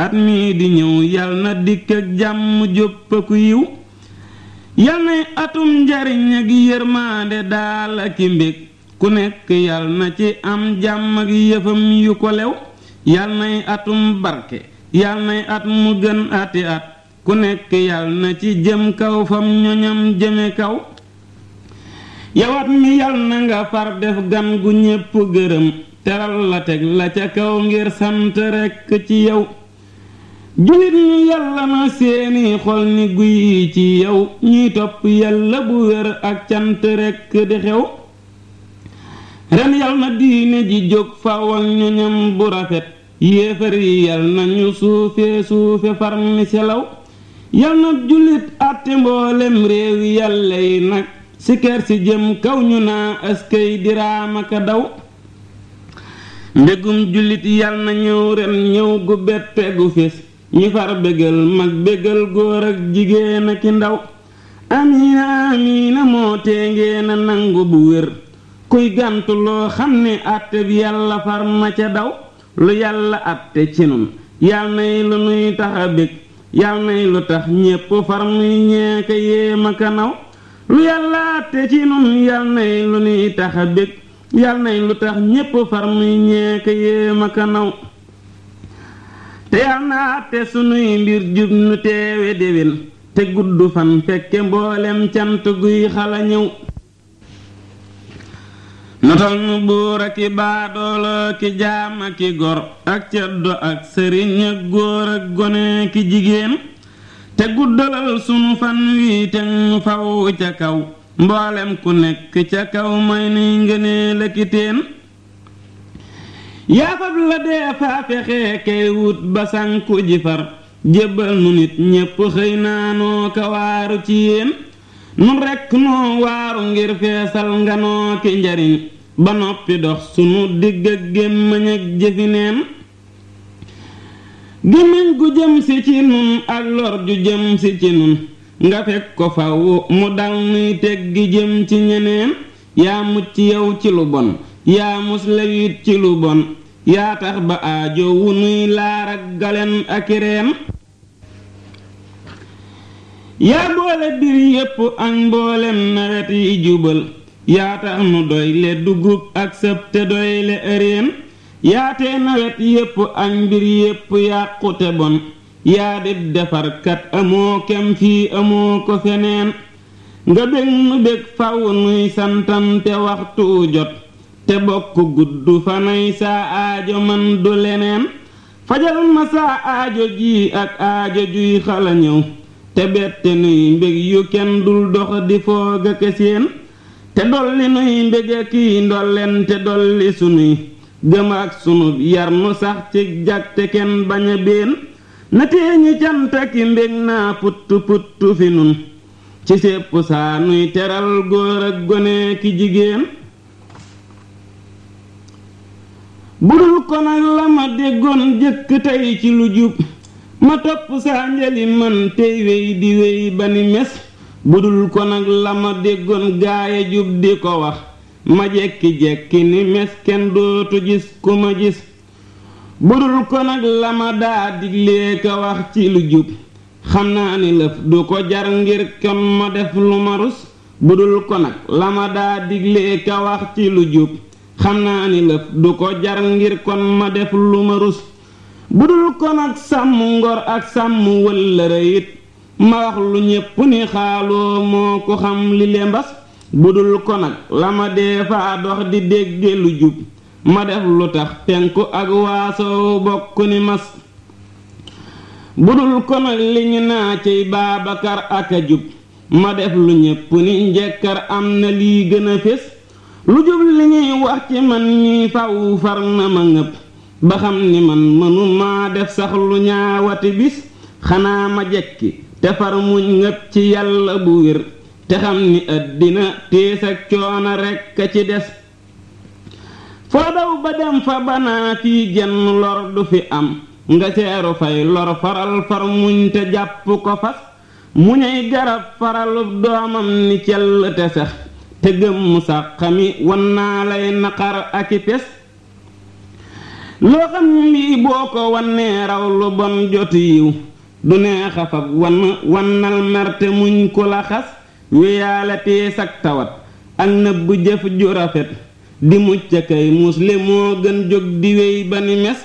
at mii di ñëw yal na dikk ak jàmm jóppaku yiw yal nay atum njariñ ak yërmaande daal ak i mbég ku nekk yal na ci am jàmm ak yëfam yu ko lew yal nay atum barke yal nay at mu gën ati at ku nekk yal na ci jëm kaw fam ñoñam jëme kaw yawat mi yal na nga far def gan gu ñépp gërëm teral la teg la ca kaw ngir sant rekk ci yow julit ñi yàlla na seeni xol ni guy ci yow ñuy topp yàlla bu wér ak cant rekk di xew ren yal na diine ji jóg faw ak ñoñam bu rafet yéefar yi yal na ñu suufe suufe far mi selaw yal na jullit àtte mboolem réewi yàlla yi nag si kër si jëm kaw ñu naa askay diraamaka daw mbégum jullit yal na ñëw ren ñëw gu bette gu fés ñi far bégal mag bégal góor ak jigéen ak i ndaw amiina amiina moo tee ngeen a nangu bu wér kuy gàntu loo xam ne àtte bi yàlla far ma ca daw lu yàlla àtte ci nun yal nay lu nuy tax a bég yal nay lu tax ñépp far muy ñeeka yéema ka naw lu yàlla àtte ci nun yal nay lu nuy tax a bég yal nay lu tax ñépp far muy ñeeka yéema ka naw te yal na àtte sunuy mbir jub nu teewe déwén te gudd fan fekke mboolem cant guy xala ñëw notal nu buur ak i baadoolo ki jaam ak i gor ak ceddo ak sëriñ ak góor ak gone ki jigéen te guddalal sunu fan wi te nu faw ca kaw mboolem ku nekk ca kaw may nuy ngënee lëkkiteen yaafab la dee faa fexe kay wut ba sànku ji far jébbal nu nit ñépp xëy naanoo ka waaru ci yéen nun rekk noo waaru ngir feesal nga noo ki njariñ ba noppi dox sunu digg ak gémmiñ ak jëfi neen gémmiñ gu jëm si ci nun ak lor ju jëm si ci nun nga fekk ko faw mu dal nuy teggi jëm ci ñeneen yaa mucc yow ci lu bon yaa muslewit ci lu bon yaa tax ba aajo wu nuy laar ak galen ak reen yaa boole bir yépp ak mboolem nawet yi jubal yaa tax nu doy le dugub ak sëb te doy le ëreen yaatee nawet yépp ak mbir yépp yàqute bon yaa dib defarkat amoo kem fii amoo ko feneen nga bég nu bég faw nuy santante waxtu jot te bokk gudd fanay saa aajo man du leneen fajal ma saa aajo ji ak aajo juy xala ñëw te bette nuy mbég yu kenn dul dox di foog ak seen te dolli nuy mbég kii ndolleen te dolli sunuy gëm ak sunu yar nu sax ci jag te kenn bañ a béen na teeñi cant ki mbég naa putt putt fi nun ci sépp saa nuy teral góor ak gone ki jigéen budul ko nag la ma déggoon jëkk tey ci lu jub ma topp saa njali man tey wey di wey ba ni mes budul ko nag la ma déggoon gaaya jub di ko wax ma jekki-jekki ni mes kenn dootu gis ku ma gis budul ko nag la ma daa diglee ka wax ci lu jub xam naa ni lëf du ko jar ngir kon ma def lu ma rus budul ko nag la ma daa diglee ka wax ci lu jub xam naa ni lëf du ko jar ngir kon ma def lu ma rus budul ko nag sàmm ngor ak sàmm wëllëre it ma wax lu ñépp ni xaaloo moo ko xam li le mbas budul ko nag la ma dee faa dox di dégge lu jub ma def lu tax penku ak waasow bokk ni mas budul ko nag li ñu naa ciy baabakar ak a jub ma def lu ñépp ni njekkar am na lii gën a fés lu jub li ñuy wax ci man ñuy faw far na ma ngëpp ba xam ni man mënu maa def sax lu ñaawati bis xanaa ma jekki te far muñ ngëpp ci yàlla bu wér te xam ni àddina tiis ak coono rekk a ci des foo daw ba dem fa banaa fii genn lor du fi am nga seeru fay lor faral far muñ te jàpp ko fas muñay garab faralub doomam ni cell te sax te gëm mu sax xami wan naa lay naqar ak i pes loo xam lii boo ko wannee raw lu bon jot yiw du neex a fab wann wannal merte muñ ku la xas weyaale tee sag tawat ak nëbb jëf ju rafet di mucc kay musle moo gën jóg di wéy ba ni mes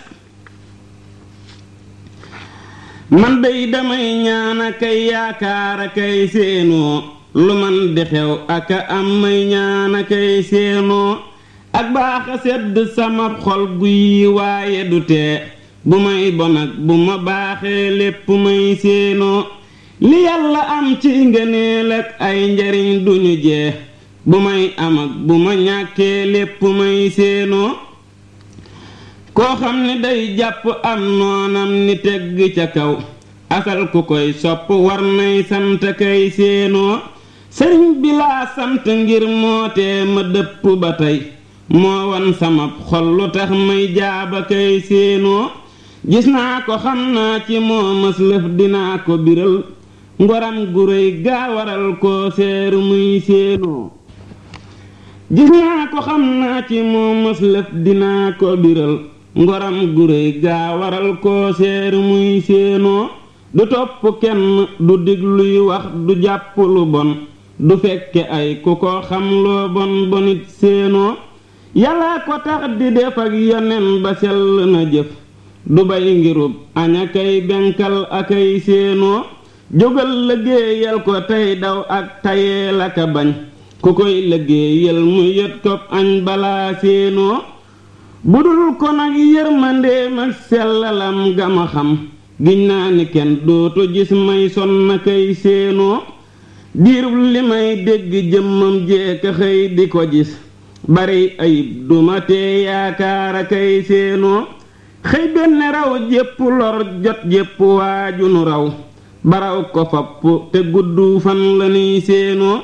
man day damay ñaana kay yaakaara kay séenoo lu man di xew aka am may ñaana kay séenoo ak baaxa sedd sama xol guy waaye du tee bu may bon ak bu ma baaxee lépp may séenoo li yàlla am ci ngëneel ak ay njariñ duñu jeex bu may am ak bu ma ñàkkee lépp may séenoo koo xam ne day jàpp am noonam ni tegg ca kaw asal ku koy sopp war nay sant kay séenoo sëriñ bi laa sant ngir mootee ma dëpp ba tey moo wan sama xol lu tax may jaaba kay séenoo gis naa ko xam naa ci moo mës lëf dinaa ko biral ngoram gu réy gaa waral koo seeru muy séenoo gis naa ko xam naa ci moo mës lëf dinaa ko biral ngoram gu réy gaa waral koo seeru muy séenoo du topp kenn du digluy wax du jàpp lu bon du fekke ay ku ko xam loo bon bonit séenoo yàlla ko tax di def ak yonen ba sell na jëf du bay ngirub aña kay benkal akay séenoo jógal liggéeyal ko tey daw ak tayee la ka bañ ku koy liggéeyal mu yët kopp añ balaa séenoo budul ko nag yërmandeem ak sellalam gama xam giñ naa ni kenn dootu gis may son na kay séenoo diirub li may dégg jëmmam jeeka xëy di ko gis bari ayib duma tee yaakaara kay séenoo xëy benn raw jépp lor jot jépp waaju nu raw baraw ko fapp te gudd fan la nuy séenoo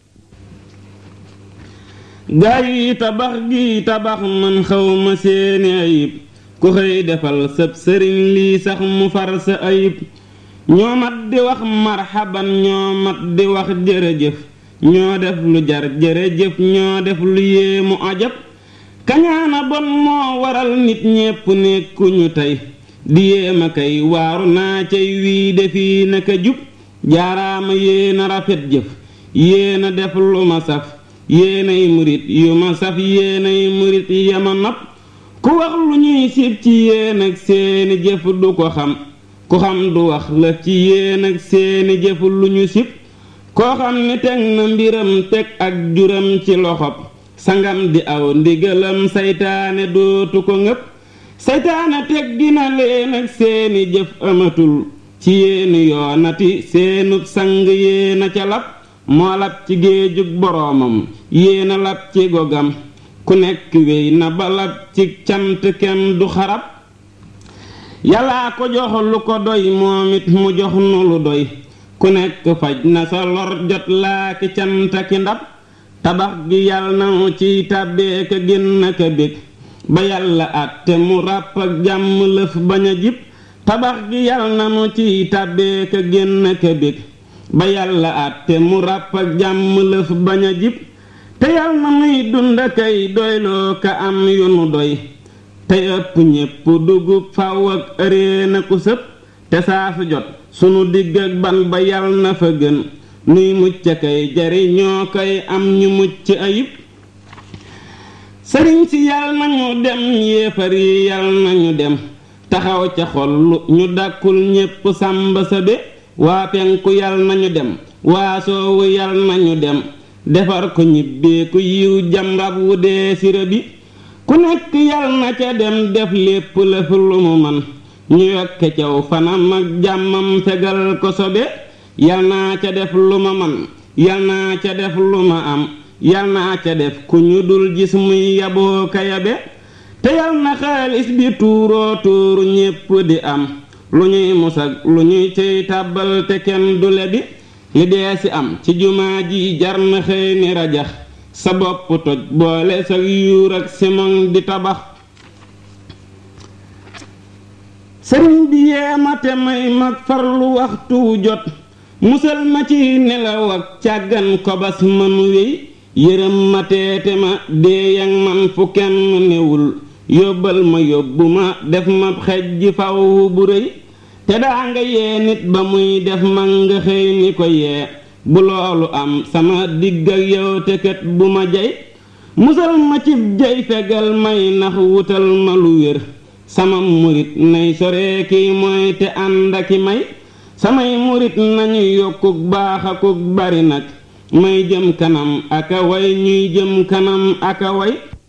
gaa yi tabax gi tabax man xawma seeni ayib ku xëy defal sab sëriñ lii sax mu far sa ayib ñoo mat di wax marxaban ñoo mat di wax jërëjëf ñoo def lu jar jërëjëf ñoo def lu yéemu ajab kañaana bon moo waral nit ñépp nekkuñu tey di yéema kay waaru naa cay wii defi naka jub jaaraama yéena rafet jëf yéena def lu ma saf yéenay murit yu ma saf yéenay murit yama nopp ku wax lu ñuy sib ci yéen ak seeni jëf du ko xam ku xam du wax la ci yéen ak seeni jëf lu ñu sib koo xam ni teg na mbiram teg ak juram ci loxob sangam di aw ndigalam saytaane dootu ko ngëpp saytaane teg dina leen ak seeni jëf amatul ci yéeni yoonati seenub sang yéena ca lab moo lab ci géejug boroomam yéena lab ci gogam ku nekk wéy na ba lab ci cant kenn du xarab yàllaa ko jox lu ko doy moom it mu jox nu lu doy ku nekk faj na sa lor jot laa ki cant ki ndab tabax gi yàlla na mu ciy tàbbee ka génn ka bég ba yàlla àtte mu ràpp ak jàmm lëf bañ a jib tabax gi yàlla na mu ciy tàbbee ka génn ka bég ba yàlla àtte mu ràpp ak jàmm lëf bañ a jib te yàlla na muy dund kay doyloo ka am yu nu doy te ëpp ñépp dugub faw ak ëree na ku sëp te saa su jot sunu digg ak ban ba yàlla na fa gën nuy mucc kay jariñoo koy am ñu mucc ayib sëriñ si yàlla nañu dem yéefar yi yàlla nañu dem taxaw ca xol ñu dàkkul ñépp sàmba sa be waa penku yàlla nañu dem waa soowu yàlla nañu dem defar ko ñibbee ku yiw jam rab wu dee sira bi ku nekk yàlla na ca dem def lépp lëf lu mu man ñu yokke caw fanam ak jàmmam fegal ko sobe yal naa ca def lu ma man yal naa ca def lu ma am yal naa ca def ku ñu dul gis muy yaboo ka yabe te yal na xaalis bi tuuroo tuuru ñépp di am lu ñuy musag lu ñuy cey tàbbal te kenn du lebi li dee si am ci jumaa ji jar na xëy ni rajax sa bopp toj boole sa yuur ak simon di tabax sëriñ bi yeema te may mag farlu waxtu wu jot musal ma ci nelaw ak càggan kobas manu wéy yërëm ma teete ma dee yang man fu kenn newul yóbbal ma yóbbu ma def ma xej ji faw bu rëy te daa nga yee nit ba muy def man nga xëy ni ko yee bu loolu am sama digg ak yow te kat bu ma jay musal ma cib jay fegal may nax wutal ma lu wér sama murit nay sore kiy mooy te ànd aki may samay murit nañu yokkuk baax akuk bari nag may jëm kanam aka way ñuy jëm kanam aka way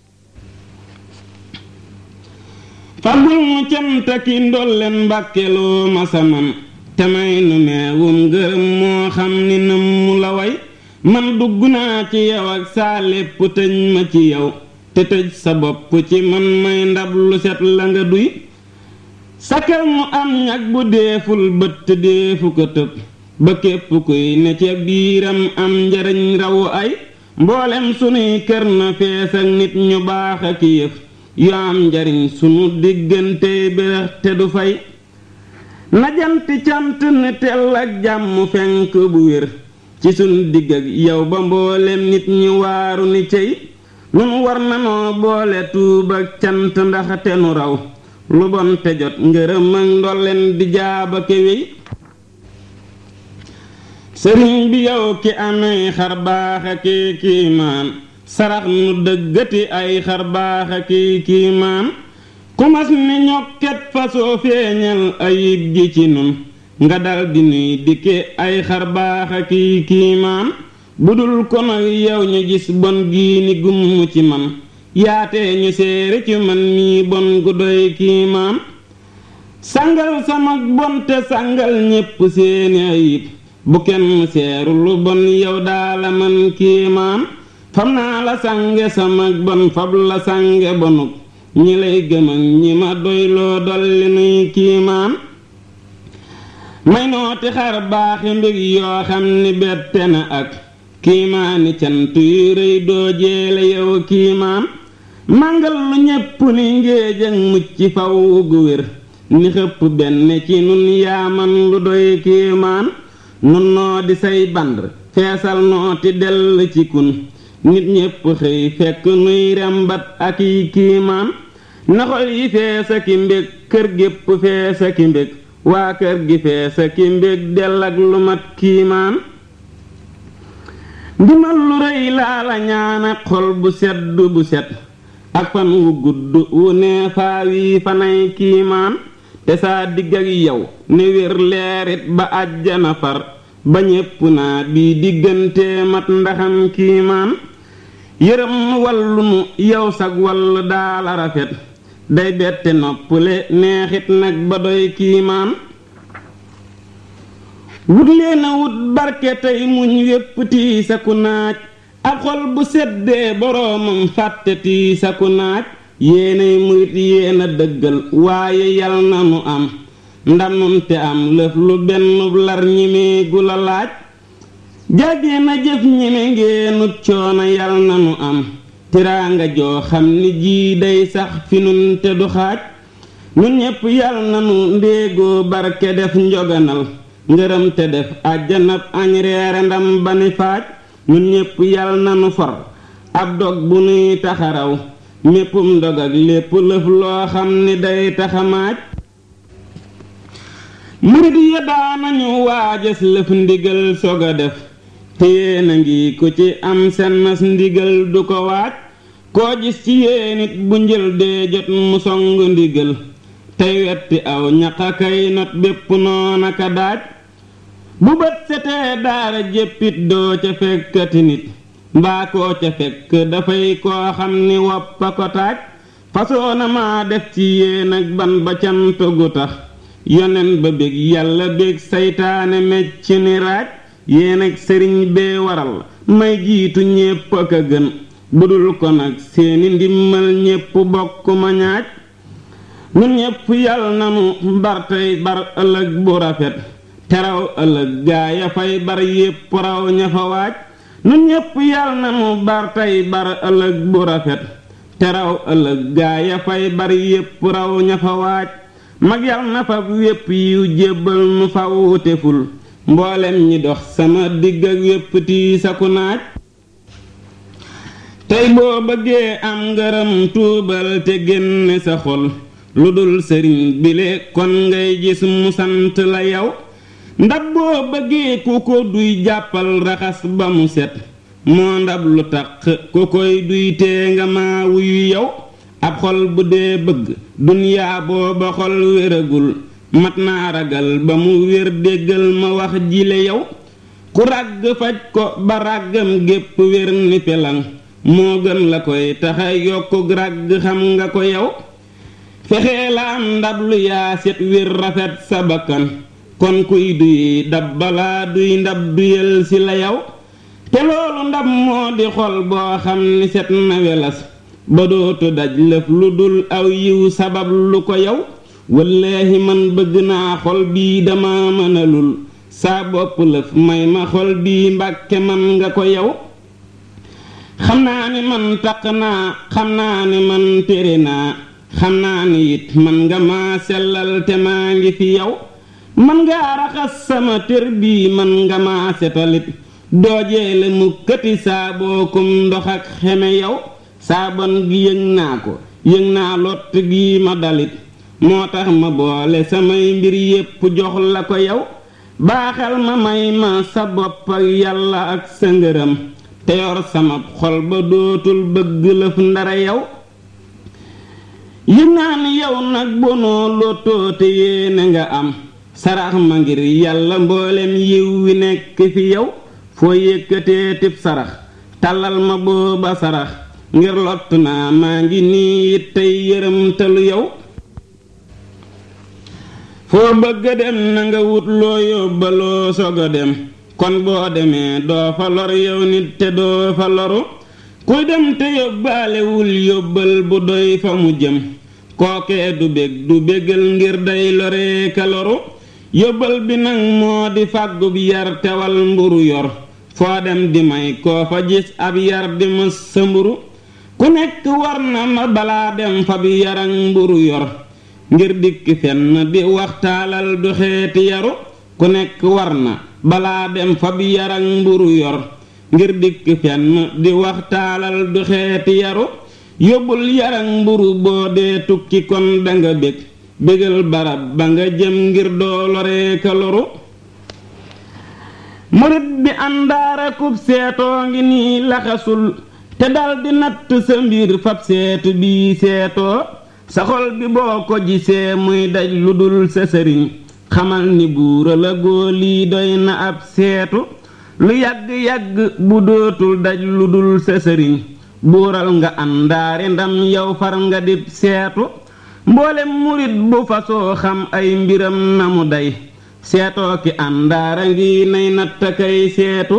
fagul mu canta ki ndolleen mbàkkeloo ma saman te may nu meewum ngërëm moo xam ni nam mu la way man dugg naa ci yow ak saa lépp tëj ma ci yow te tëj sa bopp ci man may ndab lu set la nga duy sakal mu am ñag bu deeful bëtt deefu ko tëb ba képp kuy ne ca biiram am njariñ rawu ay mboolem sunuy kër na fees ak nit ñu baax ak yëf yu am njariñ sunu diggante bérex te du fay na janti cant ne tell ak jàmm fenk bu wér ci sunu digg ak yow ba mboolem nit ñi waaru ni cey nun war nanoo boole tuub ak cant ndax te nu raw lu bon te jot ngërëm ak ndolleen di jaaba kewey sëriñ bi yow ki amee xar baax ak kiimaan sarax nu dëggati ay xar baax ak kiimaan ku mas ni ñokket fasoo feeñal ayib ji ci nun nga dal di nuy dikke ay xar baax ak kiimaan bu dul ko nag yow ñu gis bon gii ni gumm ci man yaatee ñu séere ci man mii bon gu doy kiimaan sangal sama bon te sangal ñépp seeni ayib bu kenn seeru lu bon yow daala man kiimaan fam naa la sange sama bon fab la sange bonuk ñi lay gëm ak ñi ma doyloo dolli nuy kiimaan may nooti xar baaxi mbég yoo xam ni bette na ak kiimaani cant yu rëy doo jeele yow kiimaan màngal lu ñépp ni ngéej ak mucc faw gu wér ni xëpp benn ci nun yaaman lu doy kiimaan nun noo di say band feesal nooti dell ci kun nit ñépp xëy fekk nuy rembat ak yi kiimaan naxol yi fees a ki mbég kër gépp fees a ki mbég waa kër gi fees a ki mbég dell ak lu mat kiimaan ndimal lu rëy laa la ñaana xol bu sedd bu set ak fan wu gudd wu nee faawi fanay kiimaan te saa digg ak yow ne wér leerit ba àjjana far ba ñépp naa bii diggante mat ndaxam kiimaan yërëm wallu nu yow sag wall daala rafet day bette noppale neexit nag ba doy kiimaan wut leen a wut barke tey muñ wépp tiisaku naaj ab xol bu seddee boroomam fàtte tiisaku naaj yéenay murit yéena dëggal waaye yal na nu am ndamum te am lëf lu benn lar ñimee gu la laaj jàggee na jëf ñime ngeenut coono yal na nu am tiraanga joo xam ni jii day sax fi nun te du xaaj nun ñépp yal na nu ndéegoo barke def njoganal ngërëm te def àjjanab añ reere ndam ba ni faaj nun ñépp yal na nu for ab dog bu nuy taxaraw méppum ndog ak lépp lëf loo xam ni day taxamaaj murit ya daanañu waajas lëf ndigal sog a def te yéen a ngi ko ci am sennas ndigal du ko waaj koo gis ci yéenit bu njël dee jot mu song ndigal tey wetti aw ñaqakay not bépp noonaka daaj bu bët setee daara jéppit doo ca fekkati nit mbaa koo ca fekk dafay koo xam ni woppa ko taaj fasoona maa def ci yéen ak ban ba cant gu tax yonen ba bég yàlla bég saytaane mecc ni raaj yéen ak sëriñ bee waral may jiitu ñépp ak a gën budul ko nag seeni ndimmal ñépp bokk ma ñaaj ñun ñépp yàlla nanu bar tey bar ëllëg bu rafet teraw ëllëg gaa ya fay bar yépp raw ña fa waaj ñun ñépp yàlla nanu bar tey bar ëllëg bu rafet teraw ëllëg gaa ya fay bar yépp raw ña fa waaj mag yàlla na fa wépp yiw jébbal nu faw te ful mboolem ñi dox sama digg ak wépp tii saku naaj tey boo bëggee am ngërëm tuubal te génne sa xol lu dul sëriñ bile kon ngay gis mu sant la yow ndab boo bëggee ku ko duy jàppal raxas ba mu set moo ndab lu taq ku koy duy tee nga maa wuyu yow ab xol bu dee bëgg dunyaa booba xol wéragul mat naa ragal ba mu wér déggal ma wax jile yow ku ràgg faj ko ba ràggam gépp wér ni pelang moo gën la koy taxa yokku ràgg xam nga ko yow fexee la am ndab lu yaa set wér rafet sa bakkan kon kuy duy dab balaa duy ndab duyal si la yow te loolu ndab moo di xol boo xam ni set na welas ba dootu daj lëf lu dul aw yiw sabab lu ko yow wallaahi man bëgg naa xol bii dama mënalul saa bopp lëf may ma xol bii mbàkke man nga ko yow xam naa ni man taq naa xam naa ni man tere naa xam naa ni it man nga maa sellal te maa ngi fi yow man ngaa raxas sama tër bii man nga maa setalit doojeele mu këti saaboo kum ndox ak xeme yow saabon gi yëg naa ko yëg naa lott gi ma dalit moo tax ma boole samay mbir yépp jox la ko yow baaxal ma may ma sa bopp ak yàlla ak sa ngërëm te yor sama xol ba dootul bëgg lëf ndara yow yëg naa ni yow nag bonoo lottoo te yéene nga am sarax ma ngir yàlla mboolem yiw wi nekk fi yow foo yëkkatee tib sarax tàllal ma booba sarax ngir lott naa maa ngi nii it tey yërëmtalu yow foo bëgg a dem na nga wut loo yóbbaloo sog a dem kon boo demee doo fa lor yow nit te doo fa loru kuy dem te yóbbaalewul yóbbal bu doy fa mu jëm kookee du bég du bégal ngir day loree ka loru yóbbal bi nag moo di fàggub yar tewal mburu yor foo dem di may koo fa gis ab yar di mës sa mburu ku nekk war na ma balaa dem fa bi yarak mburu yor ngir dikk fenn di waxtaalal du xeeti yaru ku nekk war na balaa dem fa bi yarak mburu yor ngir dikk fenn di waxtaalal du xeeti yaru yóbbul yarak mburu boo dee tukki kon danga bég bégal barab ba nga jëm ngir doo loree ka loru murit bi àndaara kub seetoo ngi nii laxasul te daldi natt sa mbir fab seetu bii seetoo sa xol bi boo ko gisee muy daj lu dul sa sëriñ xamal ni buura la góolii doy na ab seetu lu yàgg-yàgg bu dootul daj lu dul sa sëriñ buural nga àndaari ndam yow far nga dib seetu mboolem murit bu fasoo xam ay mbiram na mu day seetoo ki àndaara ngi nay natta kay seetu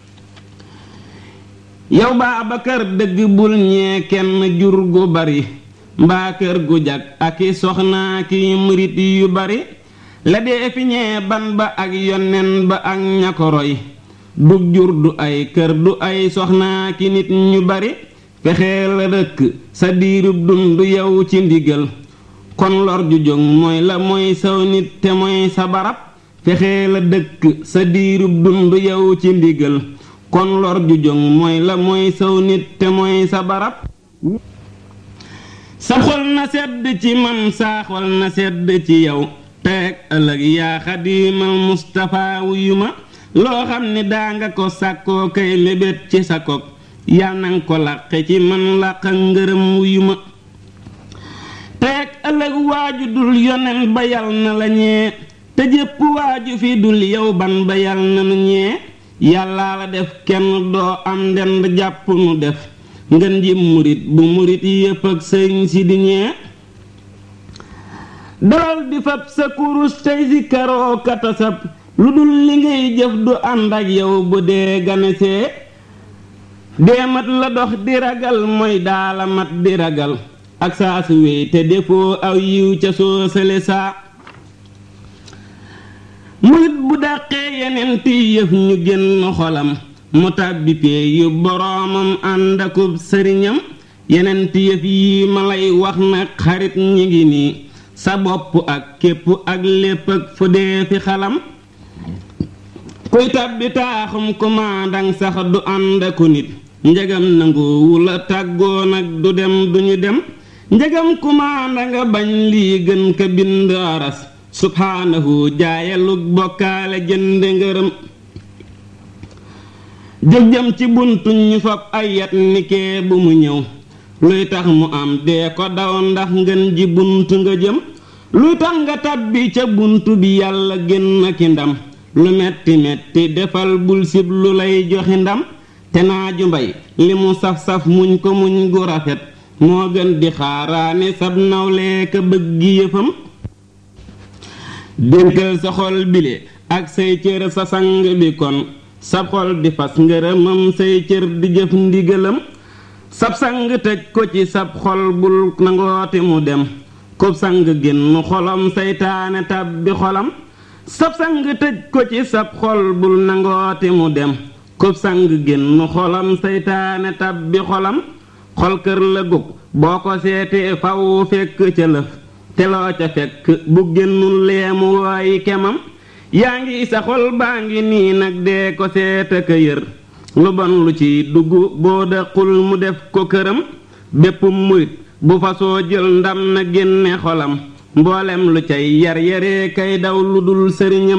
yow Baabakar dëgg bul ñee kenn jur gu bari mbaa kër gu jag ak i soxnaa ki murit yu bari la dee fi ñee ban ba ak yonnen ba ak ña ko roy du jur du ay kër du ay soxnaa ki nit ñu bari fexee la dëkk sa diirub dund yow ci ndigal kon lor ju jóg mooy la mooy saw nit te mooy sa barab fexee la dëkk sa diirub dund yow ci ndigal kon lor ju jóg mooy la mooy saw nit te mooy sa barab sa xol na sedd ci man saa xol na sedd ci yow teeg ëllëg yaa xadiimal Mustapha wuyu ma loo xam ni daa nga ko sàkkoo kay mébét ci sa kog yal nanga ko làqe ci man làq ngërëm wuyu ma teeg ëllëg waaju dul yonen ba yal na la ñee te jépp waaju fi dul yow ban ba yal na nu ñee yàllaa la def kenn doo am ndend jàpp nu def ngën ji murit bu murit yépp ak sëriñ si di ñee dalal di fab sa kurus tey si karoo katasab lu dul li ngay jëf du ànd ak yow bu dee ganesee deemat la dox di ragal mooy daala mat di ragal ak saa su wéy te defoo aw yiw ca soo sële saa murit bu dàqee yeneen ti yëf ñu génn xolam mu tàbbi pee yu boroomam ànd akub sëriñam yeneen ti yëf yi ma lay wax nag xarit ñi ngi nii sa bopp ak képp ak lépp ak fu dee fi xalam kuy tàbbi taaxum kumaandang sax du ànd aku nit njegam nanguwu la tàggoo nag du dem duñu dem njegam kumaanda nga bañ lii gën ka bind aras subhaanahu jaayalug bokkaale jënde ngërëm jóg jëm ci buntu ñu fab ay yat nikee bu mu ñëw luy tax mu am dee ko daw ndax ngën ji buntu nga jëm luy tax nga tàbbi ca buntu bi yàlla génn ki ndam lu metti metti defal bul sib lu lay joxi ndam te naaju mbay li mu saf-saf muñ ko muñ gu rafet moo gën di xaaraane sab nawlee ka bëggi yëfam dénkal sa xol bile ak say cër sa sang bi kon sab xol di fas ngërëmam say cër di jëf ndigalam sab sang tëj ko ci sab xol bul nangooti mu dem kub sang génn xolam saytaane tàbbi xolam sab sang tëj ko ci sab xol bul nangooti mu dem kub sang génn xolam saytaane tàbbi xolam xol kër la gug boo ko seetee faw fekk ca lëf te loo ca fekk bu génnul leemu waayi kemam yaa ngi sa xol baa ngi nii nag dee ko seeta ka yër lu bon lu ci dugg boo daqul mu def ko këram bépp murit bu fasoo jël ndam na génne xolam mboolem lu cay yar yaree kay daw lu dul sëriñam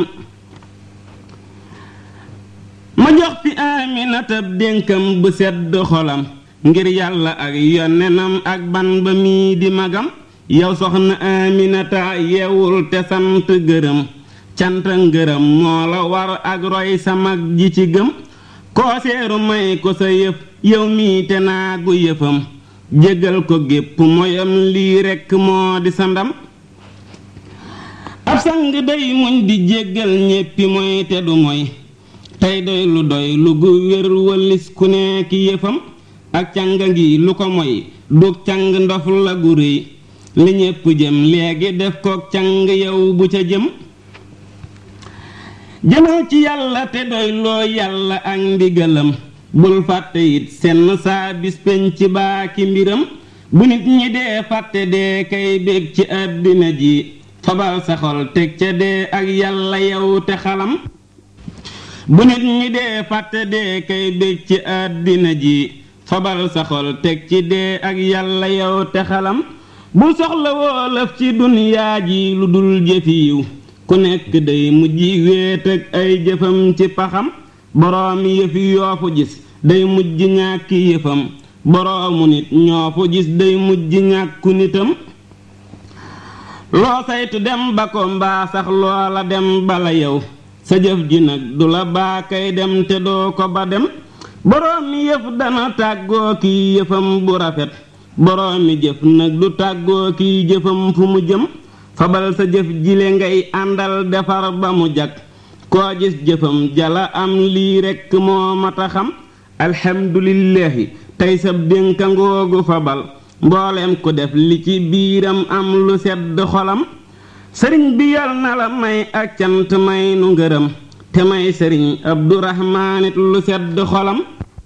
ma jox fi aminatab dénkam bu sedd xolam ngir yàlla ak yonenam ak ban ba mii di magam yow soxna aminata yeewul te sant gërëm cant ngërëm moo la war ak roy sa mag ji ci gëm koo seeru may ko sa yëf yow mii te naagu yëfam jégal ko gépp moyam lii rekk moo di sa ndam ab sang day muñ di jéggal ñéppi moy te du moy tey doy lu doy lu gu wér wëllis ku nekk yëfam ak canga ngi lu ko moy dug cang ndof la gu réy li ñépp jëm léegi def ko cang yow bu ca jëm jëmal ci yàlla te doy loo yàlla ak ndigalam bul fàtte it senn saa bis penc baa ki mbiram bu nit ñi dee fàtte dee kay bég ci àddina ji fabal sa xol teg ca dee ak yàlla yow te xalam bu nit ñi dee fàtte dee kay bég ci àddina ji fabal sa xol teg ci dee ak yàlla yow te xalam bu soxla woolaf ci duniyaa ji lu dul jëfi yiw ku nekk day mujj wéet ak ay jëfam ci paxam boroomi yëfi yoofu gis day mujj ñàkki yëfam boroomu nit ñoo fu gis day mujj ñàkku nitam loo saytu dem ba ko mbaa sax loola dem bala yow sa jëf ji nag du la baa kay dem te doo ko ba dem boroomi yëf dana tàggoo kiy yëfam bu rafet boroomi jëf nag du tàggoo kiy jëfam fu mu jëm fabal sa jëf jile ngay àndal defar ba mu jag koo gis jëfam jala am lii rekk moo mata xam alxamdulillahi tey sab dénka ngoogu fabal mbooleem ku def li ci biiram am lu sedd xolam sëriñ bi yal na la may ak cant may nu ngërëm te may sëriñ abdurahmaanit lu sedd xolam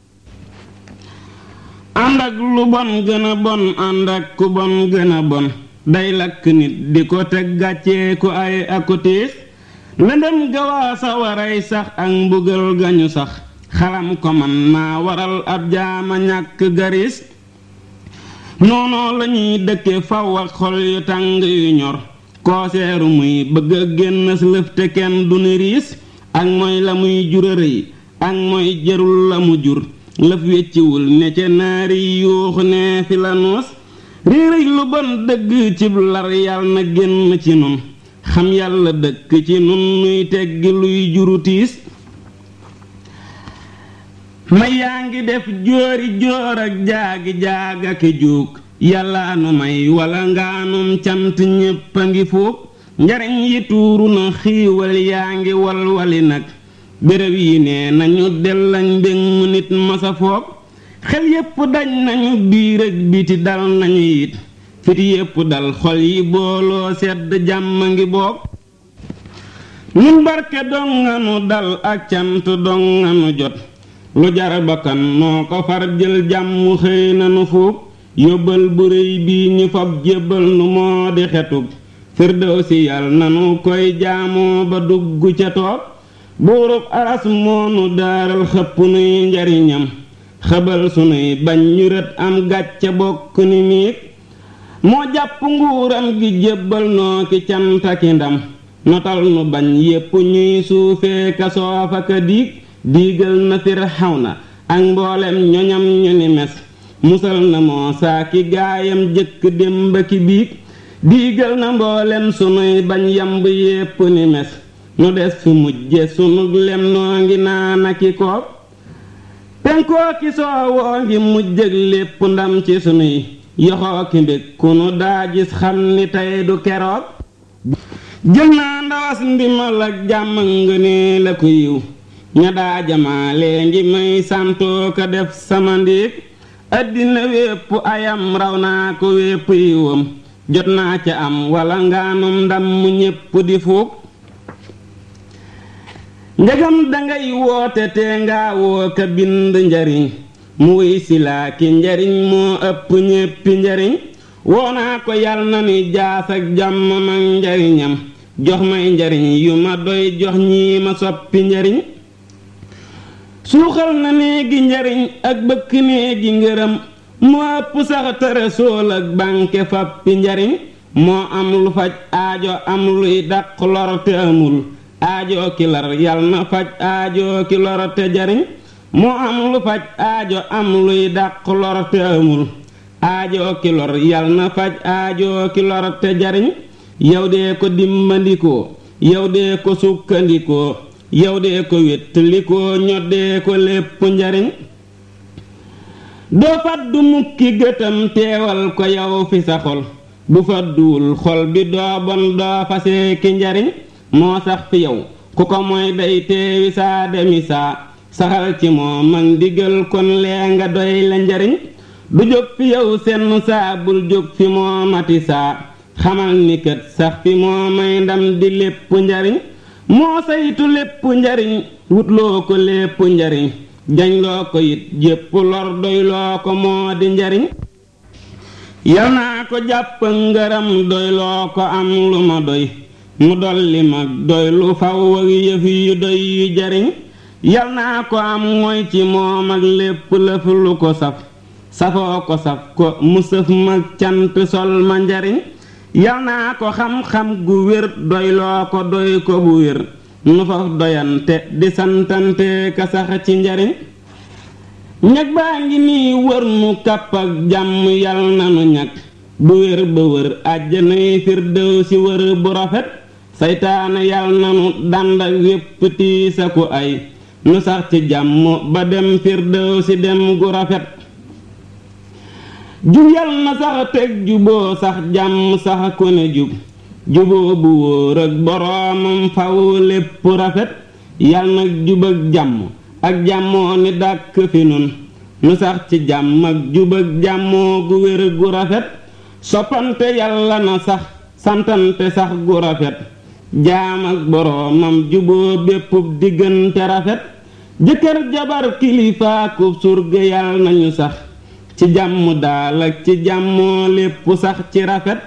ànd ak lu bon gën a bon ànd ak ku bon gën a bon day lakk nit di ko teg gàccee ku ay aku tiis lëndëm gawaa sa waray sax ak mbugal gañu sax xalam ko man naa waral ab jaama ñàkk garis noonoo lañuy dëkke faw ak xol yu tàng yu ñor kooseeru muy bëgg a génn lëf te kenn du ni riis ak mooy la muy jurërë yi ak mooy jërul la mu jur lëf wecciwul ne ca naari yuuxu ne fi la noos réeréy lu bon dëgg cib lar yàlla na génn ci nun xam yàlla dëkk ci nun nuy teggi luy juru tiis ma yaa ngi def jóori jóor ak jaagi jaag ak juug yàlla nu may wala ngaanum cant ñépp a ngi fuug njariñ yi tuuru na xiiwal yaa ngi walwali nag béréb yi nee nañu dellañ mbég mu nit masa foog xel yépp dañ nañu biir ak biti dal nañu it fit yépp dal xol yi booloo sedd jàmm ngi boog ñun barke donganu dal ak cant donganu jot lu jar bakkan noo ko far jël jàmm xëy nanu fuug yóbbal bu réy bii ñu fab jébbal nu moo di xetug firdawsi yal nanu koy jaamoo ba dugg ca toog buurub aras moonu daaral xëpp nuy njariñam xëbal sunuy bañ ñu rët am gàcce bokk ni miig moo jàpp nguuram gi jébbal noo ki cantaki ndam notal nu bañ yépp ñuy suufee ka soofa ka diig diigal na Firawna ak mboolem ñoñam ñu ni mes musal na Muusaa ki gaayam jëkk démb ki biig diigal na mboolem sunuy bañ yamb yépp ni mes nu des fi mujje sunu lem noo ngi naana ki koob penkoo ki soowoo ngi mujjëg lépp ndam ci sunuy yoxoo ki mbég ku nu daa gis xam ni tey du keroog jël naa ndawas ndimal ak jàmm nga ne la ko yiw ña daa jamaalee ngi may santoo ko def sama ndiig àddina wépp ayam raw naa ko wépp yiwam jot naa ca am wala ngaanum ndam mu ñépp di fuug njegam dangay woote te nga woo ka bind njariñ mu wuy si laa ki njariñ moo ëpp ñéppi njariñ woo naa ko yal na ni jaas ak jàmm mag njariñam jox may njariñ yu ma doy jox ñii ma soppi njariñ suuxal na néegi njariñ ak bëkk néegi ngërëm moo ëpp sax tëre sool ak bànke fappi njariñ moo am lu faj aajo am luy dàq lor te amul aajo ki lar yal na faj aajo ki lor te jariñ moo am lu faj aajo am luy dàq lor te amul aajo ki lor yal na faj aajo ki lor te jariñ yow dee ko dimmandikoo yow dee ko sukkandikoo yow dee ko wéttalikoo ñoddee ko lépp njariñ doo faddu mukki gëtam teewal ko yow fi sa xol bu fadduwul xol bi doo bon doo fasee ki njariñ moo sax fi yow ku ko mooy day teewi saa demi saa saxal ci moo man digal kon lee nga doy la njariñ du jóg fi yow senn saa bul jóg fi moo mati saa xamal ni kët sax fi moo may ndam di lépp njariñ moo saytu lépp njariñ wutloo ko lépp njariñ jañ loo ko it jépp lor doy loo ko moo di njariñ yal naa ko jàpp ngërëm doy loo ko am lu ma doy mu dolli mag doy lu faw ak yëf yu doy yu jariñ yal naa ko am mooy ci moom ak lépp lëf lu ko saf safoo ko saf ko mu sëf mag cant sol ma njariñ yal naa ko xam-xam gu wér doy loo ko doy ko bu wér nu faf doyante di santante ka sax ci njariñ ñag baa ngi nii wër nu kàpp ak jàmm yal nanu ñag bu wér ba wër àjjanay firdew si wër bu rafet saytaane yal nanu dànd ak wépp tiisa ku ay nu sax ci jàmm ba dem firdew si dem gu rafet jub yal na sax teg juboo sax jàmm sax ku ne jub juboo bu wóor ak boroomam faw lépp rafet yal na jub ak jàmm ak jàmmoo ni dàkk fi nun nu sax ci jàmm ak jub ak jàmmoo gu wér gu rafet soppante yàlla na sax santante sax gu rafet jaam ak boroomam juboo bépp diggante rafet jëkkër jabar kilifaaku surga yal nañu sax ci jàmm daal ak ci jàmmoo lépp sax ci rafet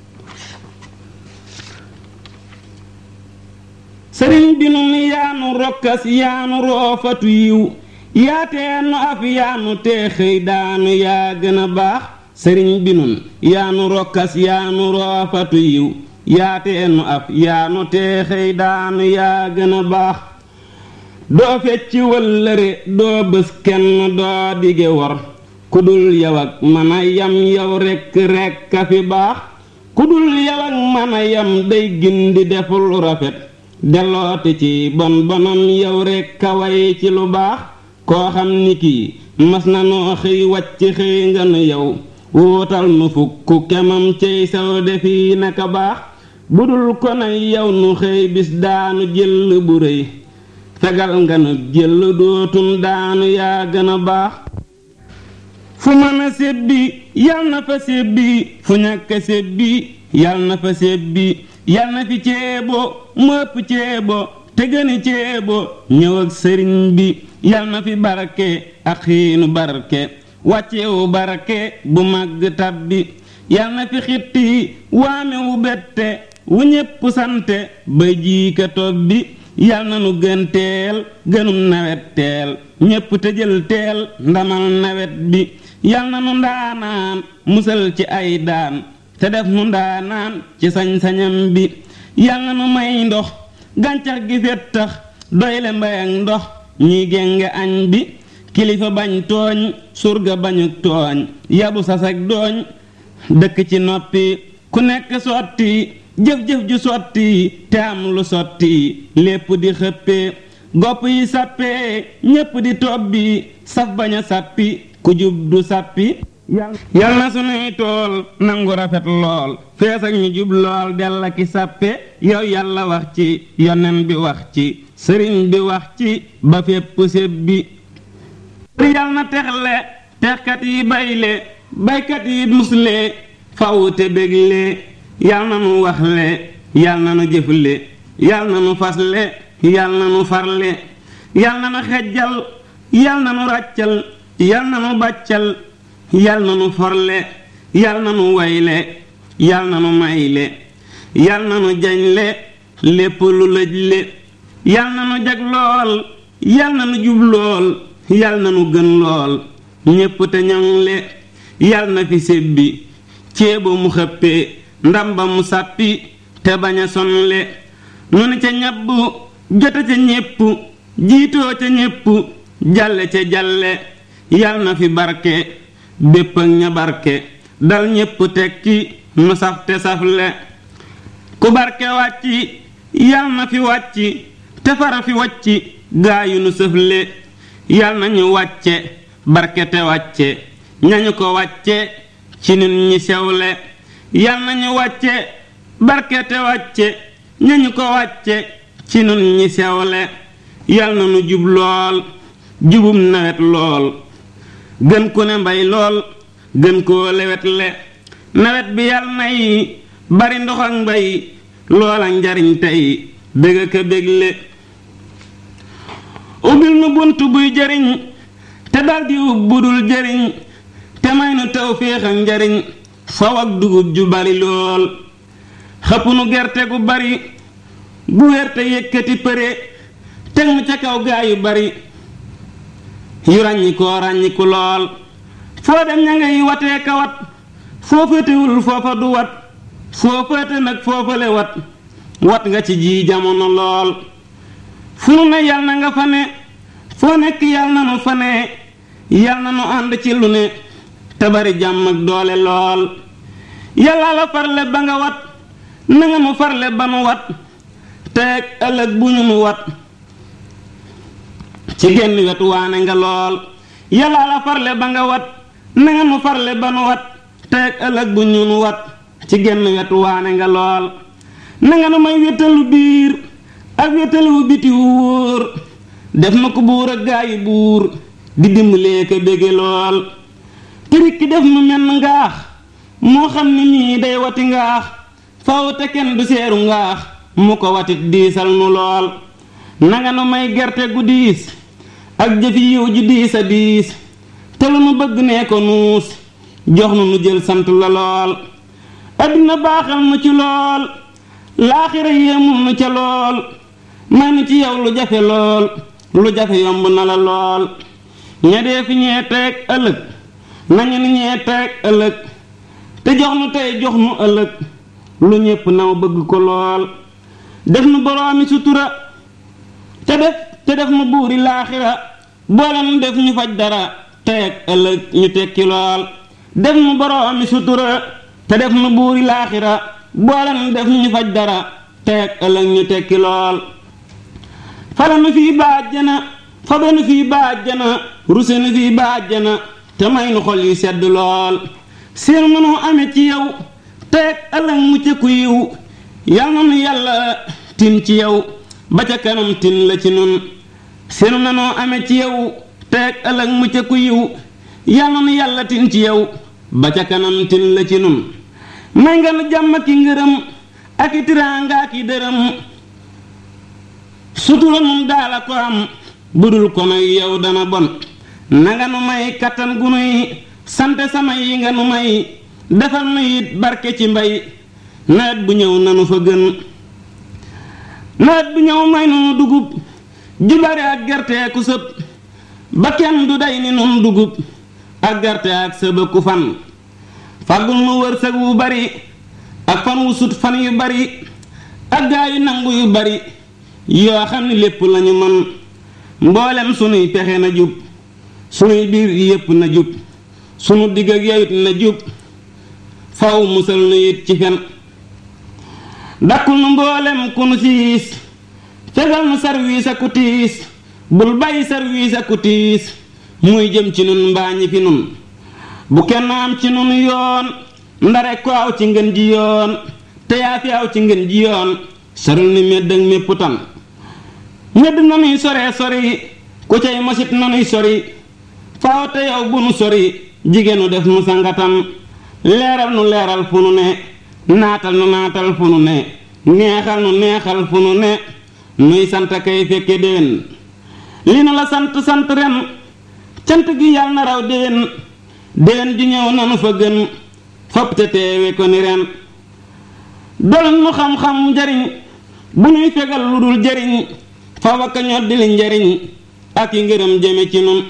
sëriñ bi nun yaanu rokkas yaanu roofatu yiw yaateenu af yaanu teexëy daanu yaa gën a baax sëriñ bi nun yaanu rokkas yaanu roofatu yiw yaateenu af yaanu teexëy daanu yaa gën a baax doo fecci wëllëre doo bés kenn doo dige wor ku dul yow ak mën a yam yow rekk rekk a fi baax ku dul yow ak mën a yam day gindi def lu rafet dellooti ci bon bonam yow rekk a way ci lu baax koo xam ni kii mas na noo xëy wàcc xëy nga nu yow wuutal nu fukk kemam cey saw defi naka baax bu dul ko nay yow nu xëy bis daanu jël bu rëy fegal nga nu jël dootun daanu yaa gën a baax fu mën a sébbi yal na fa sébbi fu ñàkk a sébbi yal na fa sébbi yal na fi ceebo mu ëpp ceebo te gëni ceebo ñëw ak sëriñ bi yal na fi barke ak xiinu barke wàccewu barke bu màgg tabbi yal na fi xitti waame wu bette wu ñépp sante ba jiika tobbi yal na nu gën teel gënum nawet teel ñépp te jël teel ndamal nawet bi yal na nu ndaanaan musal ci ay daan te def nu ndaanaan ci sañ-sañam bi yal na nu may ndox gàncax gi fettax doyle mbay ak ndox ñuy génge añ bi kilifa bañ tooñ surga bañuk tooñ yabu sasak dooñ dëkk ci noppi ku nekk sotti jëf-jëf ju sotti te am lu sotti lépp di xëppee gopp yi sàppee ñépp di tobbi saf bañ a sàppi ku jub du sàppi yal na sunuy tool nangu rafet lool fees ak ñu jub lool della ki sàppe yow yàlla wax ci yonen bi wax ci sëriñ bi wax ci ba fépp séb bi yal na texle texkat yi bayle baykat yi musle faw te bégle yal na nu waxle yal na nu jëfle yal na nu fasle yal na nu farle yal na nu xejjal yal na nu ràccal yal na nu bàccal yal na nu forle yal na nu wayle yal na nu mayle yal na nu jañle lépp lu lëjle yal na nu jag lool yal na nu jub lool yal na nu gën lool ñépp te ñoŋle yal na fi sébbi ceebo mu xëppee ndam ba mu sàppi te bañ a sonle nu ni ca ñabb jote ca ñépp jiitoo ca ñépp jalle ca jalle yal na fi barke bépp ak ña barke dal ñépp tekki nu saf te safle ku barke wàcci yal na fi wàcci te fara fi wàcci gaayu nu sëfle yal na ñu wàcce barke te wàcce ñañu ko wàcce ci nun ñi sewle yal na ñu wàcce barke te wàcce ñañu ko wàcce ci nun ñi sewle yal na nu jub lool jubum nawet lool gën ku ne mbay lool gën koo lewetle nawet bi yal nay bari ndox ak mbay loola njariñ tey dëgg ka bégle ubbil nu bunt buy jariñ te daldi ub budul jariñ te may nu tawféex ak njariñ faw ak dugub ju bari lool xëpp nu gerte gu bari bu wér te yëkkati përe teg mu ca kaw gaa yu bari yu ràññikoo ràññiku lool foo dem ña ngay watee ka wat foo féetewul foofa du wat foo féete nag foofale wat wat nga ci ji jamono lool fu nu ne yal na nga fa ne foo nekk yal na nu fa ne yal na nu ànd ci lu ne te bari jàmm ak doole lool yàlla la farle ba nga wat na nga nu farle ba nu wat teeg ëllëg bu ñu nu wat ci genn wetu waane nga lool yàlla la farle ba nga wat na nga nu farle ba nu wat teeg ëllëg bu ñu nu wat ci genn wetu waane nga lool na nga nu may wétalu biir ak wétalu biti wu wóor def na ko buur ak gaayi buur di dimbalee ko bége lool tërik ki def nu menn ngaax moo xam ni nii day wati ngaax faw te kenn du seeru ngaax mu ko watit diisal nu lool nanga nu may gerte gu diis ak jëfi yiw ji diis a diis te lu nu bëgg nee ko nuus jox nu nu jël sant la lool addina baaxal nu ci lool laaxira yéemul nu ca lool may nu ci yow lu jafe lool lu jafe yomb na la lool ña dee fi ñee teeg ëllëg nañu ni ñee teeg ëllëg te jox nu tey jox nu ëllëg lu ñépp naw bëgg ko lool def nu boroomi sutura te def te def nu buuri laaxira boole nu def ñu faj dara teeg ëllëg ñu tekki lool def nu boroomi sutura te def nu buuri laaxira boole nu def ñu faj dara teeg ëllëg ñu tekki lool fale nu fii baajjana fabe nu fii baajjana ruse nu fii baajjana te may nu xol yu sedd lool seen mënu ame ci yow teeg ëllëg mu ca ku yiw yal na nu yàlla tin ci yow ba ca kanam tin la ci nun seenu nanoo ame ci yow teeg ëllëg mu ca ku yiw yal na nu yàlla tin ci yow ba ca kanam tin la ci nun may nga nu jàmm ki ngërëm ak i tiraanga ak i dërëm sutura nun daala ko am budul ko nag yow dana bon nanga nu may kattan gu nuy sante sama yi nga nu may defal nu it barke ci mbay nawet bu ñëw nanu fa gën nawet bi ñëw may nu dugub ju bari ak gerte ku sëb ba kenn du day ni nun dugub ak gerte ak sëba ku fan fàggul nu wërsëg wu bari ak fan wu sut fan yu bari ak gaa yu nangu yu bari yoo xam ni lépp lañu mën mboolem sunuy pexe na jub sunuy biir yépp na jub sunu digg ak yowit na jub faw musal nu it ci fen dakkul nu mboolem ku nu siis fegal nu sarwiis aku tiis bul bàyyi sarwiis aku tiis muy jëm ci nun mbaa ñi fi nun bu kenn am ci nun yoon ndare ko aw ci ngën ji yoon te yaa fi aw ci ngën ji yoon soril ni medd ak mépp tan medd nanuy soree sori ku cay mosit nanuy sori faaw te yow bu nu sori jigéenu def nu sangatam leeral nu leeral fu nu ne naatal nu naatal fu nu ne neexal nu neexal fu nu ne nuy sant kay fekke déwén li nu la sant sant ren cant gi yàlla na raw déwén déwén ji ñëw nanu fa gën fopp te teewe ko ni ren dol nu xam-xam njariñ bu nuy fegal lu dul jariñ fa wakka ñoddi li njariñ ak yi ngërëm jëme ci nun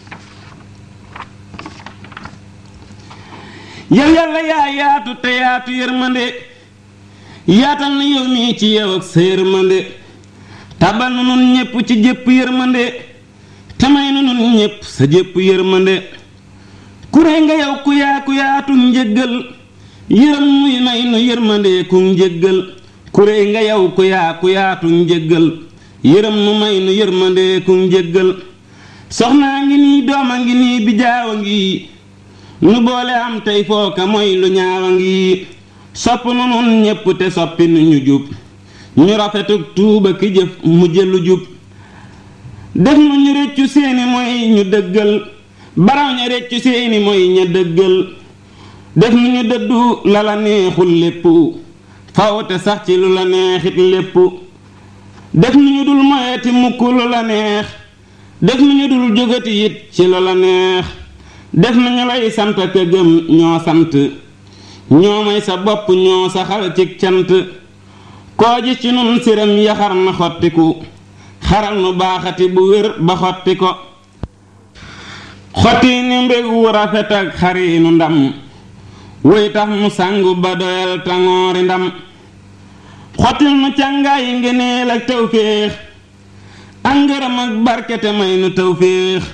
yow yàlla yaa yaatu te yaatu yërmande yaatal na yow mii ci yow ak sa yërmande tabal nu nun ñépp ci jépp yërmande te may nu nun ñépp sa jépp yërmande kuré nga yow ku yaa ku yaatu njëggal yërëm muy may nu yërmande ku njëggal kuré nga yow ku yaa ku yaatu njëggal yërëm nu may nu yërmande ku njëggal soxnaa ngi nii dooma ngi nii bijaawa ngi nu boole am tey fooka mooy lu ñaawa ngi sopp nu nun ñépp te soppi nu ñu jub ñu rafetuk tuuba ki jëf mu jëlu jub def nu ñu réccu seeni mooy ñu dëggal baraw ña réccu seeni mooy ña dëggal def nu ñu dëddu la la neexul lépp faw te sax ci lu la neexit lépp def nu ñu dul moyeti mukk lu la neex def nu ñu dul jógati it ci lu la neex def nañu lay sant ka gëm ñoo sant ñoo may sa bopp ñoo saxal ci cant koo ji ci nun siram yaxar na xottiku xaral nu baaxati bu wér ba xotti ko xotti ni mbég wu rafet ak xariinu ndam wuy tax mu sangu ba doyal tangoori ndam xottil nu càngaayi ngeneel ak tawféex ak ngërëm ak barkete may nu tawféex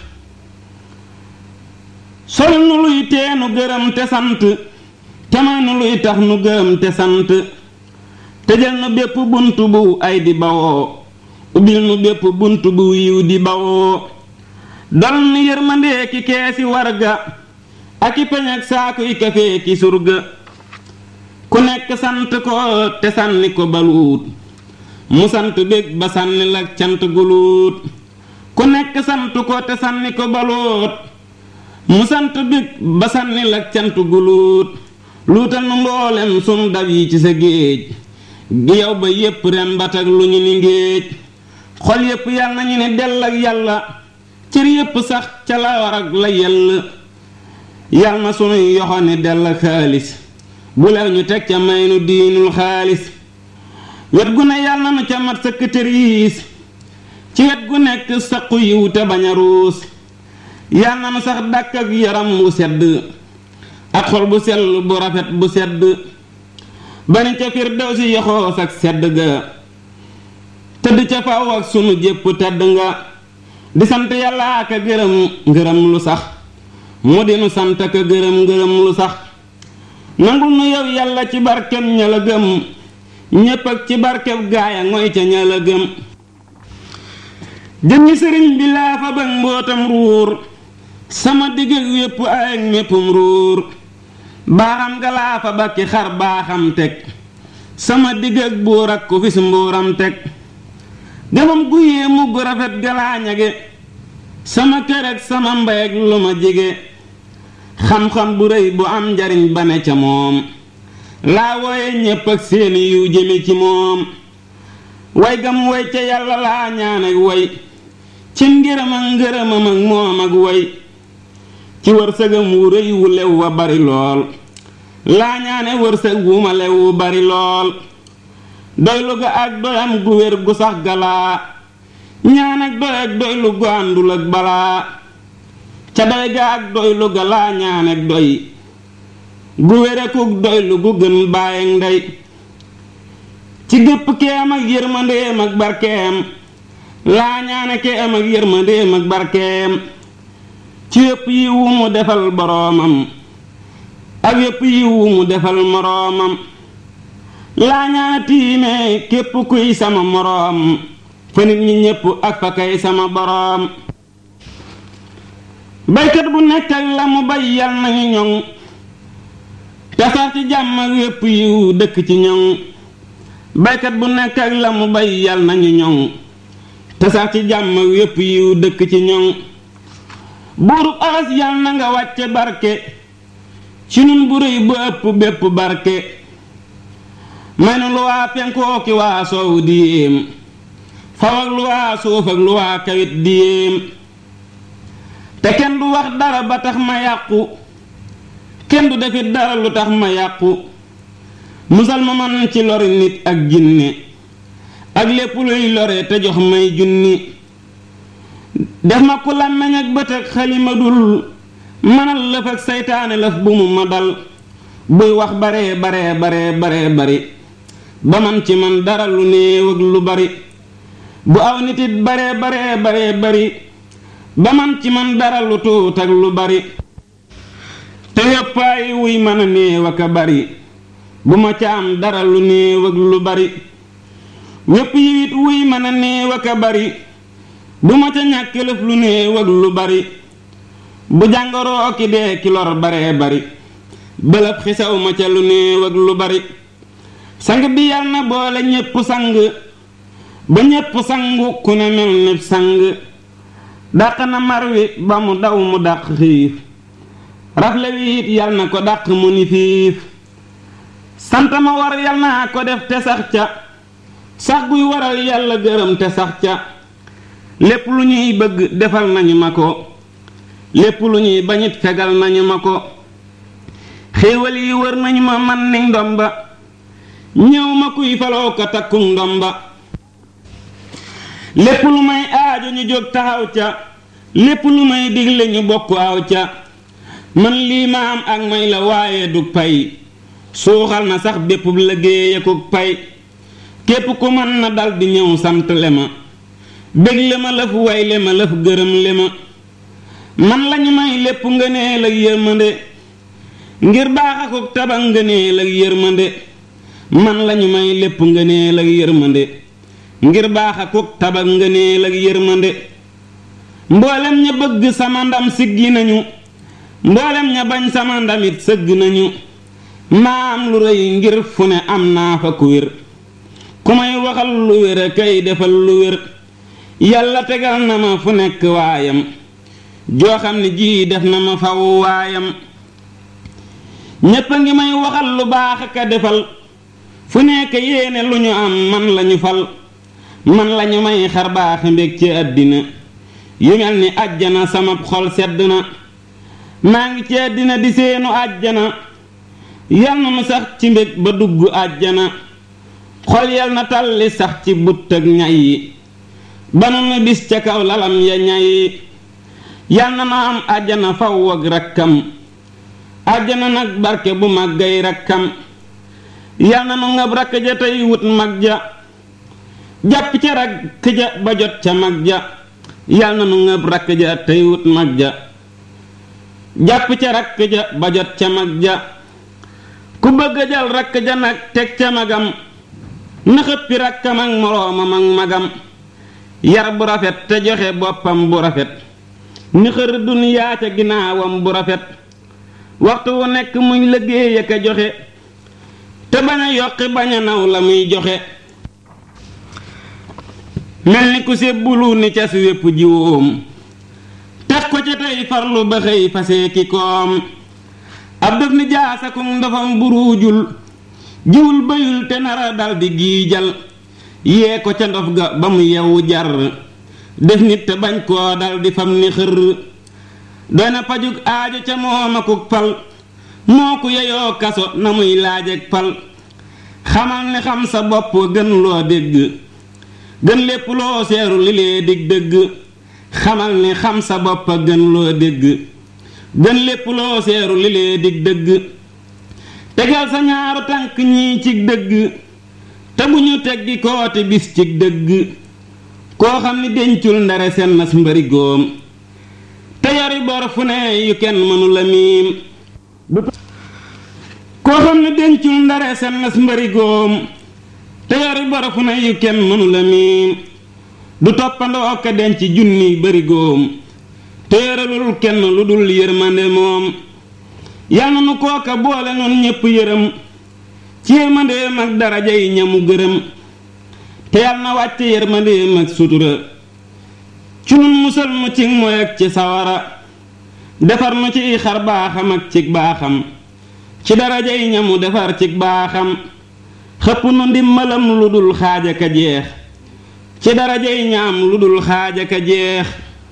sol nu luy tee nu gërëm te sant te may nu luy tax nu gërëm te sant tëjal nu bépp bunt bu ay di bawoo ubbil nu bépp bunt bu yiw di bawoo dal nu yërmandee ki keesi warga ak i peñ ak saaku yi kafee ki surga ku nekk sant ko te sànni ko baluut mu sant bég ba sànni la cant guluut ku nekk sant ko te sànni ko baluut mu sant bég ba sànni la cant guluut luutal nu mboolem sunu dab yi ci sa géej gi yow ba yépp rembat ak lu ñu ni ngéej xol yépp yal nañu ne dell ak yàlla cër yépp sax ca la war ak la yell yal na sunuy yoxo ne dell ak xaalis bu lew ñu teg ca may nu diinul xaalis wet gu ne yal na nu ca mat sëkk tëriis ci wet gu nekk saqu yiw te bañ a ruus yal na nu sax dàkk ak yaram wu sedd ak xol bu sell bu rafet bu sedd bani ca firdawsi yoxoos ak sedd ga tëdd ca faw ak sunu jépp tedd nga di sant yàlla ak a gërëm ngërëm lu sax mu di nu sant ak a gërëm ngërëm lu sax nangul nu yow yàlla ci barkeb ña la gëm ñépp ak ci barkeb gaaya ngoy ca ña la gëm jëmmi sëriñ bi laa fa bëgg mbootam ruur sama digg ak wépp ay ak méppum ruur baaxam ga laa fa bakki xar baaxam teg sama digg ak buur ak ku fis mbuuram teg gamam gu yéemu gu rafet galaa ñage sama kër ak sama mbay ak lu ma jige xam-xam bu rëy bu am njariñ ba ne ca moom laa wooye ñépp ak seeni yu jëme ci moom way gam way ca yàlla laa ñaan ak way ci ngërëm ak ngërëmam ak moom ak way ci wërsëgam wu rëy wu lew wa bari lool laa ñaane wërsëg wu ma lew wu bari lool doylu ga ak doyam gu wér gu sax galaa ñaan ak doy ak doylu gu àndul ak balaa ca doy ga ak doylu ga laa ñaan ak doy gu wér akuk doylu gu gën baay ak ndey ci gépp keem ak yërmandeem ak barkeem laa ñaane keem ak yërmandeem ak barkeem ci yépp yi wu mu defal boroomam ak yépp yi wu mu defal moroomam laa ñaane tiime képp kuy sama moroom fa nit ñi ñépp ak fa kay sama boroom baykat bu nekk ak la mu bay yal nañu ñoŋ te sax ci jàmm ak yépp yiw dëkk ci ñoŋ baykat bu nekk ak la mu bay yal nañu ñoŋ te sax ci jàmm ak yépp yiw dëkk ci ñoŋ buurub aras yal na nga wàcce barke ci nun bu rëy bu ëpp bépp barke may nu lu waa penkoo ki waa soow di yéem faw ak lu waa suuf ak lu waa kawit di yéem te kenn du wax dara ba tax ma yàqu kenn du defit dara lu tax ma yàqu musal ma man ci lori nit ak jinne ak lépp luy lore te jox may junni def ma ku làmmeñ ak bët ak xalima dul mënal lëf ak saytaane lëf bu mu ma dal buy wax baree baree baree baree bari ba man ci man dara lu néew ak lu bari bu aw nit it baree baree baree bari ba man ci man dara lu tuut ak lu bari te yëppaay wuy mën a néew ak a bari bu ma ca am dara lu néew ak lu bari wépp yiwit wuy mën a néew ak a bari bu ma ca ñàkk lëf lu néew ak lu bari bu jàngoroo ki dee ki lor baree bari bëlëb xisaw ma ca lu néew ak lu bari sang bi yal na boole ñépp sang ba ñépp sangu ku ne mel ni sang dàq na mar wi ba mu daw mu dàq xiif rafle wi it yal na ko dàq mu ni fiif sant ma war yal naa ko def te sax ca sax guy waral yàlla gërëm te sax ca lépp lu ñuy bëgg defal nañu ma ko lépp lu ñuy bañit fegal nañu ma ko xéewal yi wër nañu ma man ni ndomba ñëw ma kuy faloo ko takku ndomba lépp lu may aajo ñu jóg taxaw ca lépp lu may digle ñu bokk aw ca man lii ma am ak may la waaye du pay suuxal na sax bépp liggéey akuk pay képp ku mën na dal di ñëw sant le ma bégle ma lëf way le ma lëf gërëm le ma man lañu may lépp ngëneel ak yërmande ngir baax akuk taba ngëneel ak yërmande man lañu may lépp ngëneel ak yërmande ngir baax akuk taba ngëneel ak yërmande mboolem ña bëgg sama ndam siggi nañu mboolem ña bañ sama ndamit sëgg nañu maa am lu rëy ngir fu ne am naa fa ku wér ku may waxal lu wér a kay defal lu wér yàlla tegal na ma fu nekk waayam joo xam ne jii def na ma faw waayam ñépp a ngi may waxal lu baax ak a defal fu nekk yéene lu ñu am man lañu fal man lañu may xar baaxi mbég ci àddina yu mel ni àjjana sama xol sedd na maa ngi ci àddina di seenu àjjana yal na nu sax ci mbég ba dugg àjjana xol yal na talli sax ci but ak ñay yi ba nu nu bis ca kaw lalam ya ñay yal na nu am àjjana faw ak rakkam àjjana nag barke bu màggay rakkam yal na nu ngab rakk ja tey wut mag ja jàpp ca rakk ja ba jot ca mag ja yal na nu ngab rakk ja tey wut mag ja jàpp ca rakk ja ba jot ca mag ja ku bëgg jal rakk ja nag teg ca magam na xëppi rakkam ak moroomam ak magam yar bu rafet te joxe boppam bu rafet ni xër duniyaa ca ginnaawam bu rafet waxtu wu nekk muy liggéey ak a joxe te bañ a yokki bañ a naw la muy joxe mel ni ku sébbulu ni ca si wépp jiwoom tax ko ca tey farlu ba xëy fasee ki koom ab def ni jaasakum ndofam buruujul jiwul bayul te nara daldi giijal yee ko ca ndof ga ba mu yewu jar def nit te bañ koo daldi fam ni xër doy na pajug aajo ca moom akuk pal moo ku yeyoo kaso na muy laaj ak pal xamal ne xam sa bopp gën loo dégg gën lépp loo seeru li lee dig dëgg xamal ne xam sa bopp gën loo dégg gën lépp loo seeru li lee dig dëgg tegal sa ñaaru tànk ñii cig dëgg te bu ñu teggi kooti bis cig dëgg koo xam ni dencul ndare seen nas mbëri góom te yori bor fu ne yu kenn mënu la miim koo xam ni dencul ndare seen nas mbëri góom te yori bor fu ne yu kenn mënu la miim du toppandoo ka denc junni bëri góom te yoralul kenn lu dul yërmande moom yal na nu kooka boole noonu ñépp yërëm ci yërmandeem ak daraja yi ñamu gërëm te yal na wàcce yërmandeem ak sutura ci nun musal mu ci mooy ak ci sawara defar nu ci xar baaxam ak ci baaxam ci daraja yi ñamu defar ci baaxam xëpp nu ndimbalam lu dul xaaja ka jeex ci daraja yi ñaam lu dul xaaja ka jeex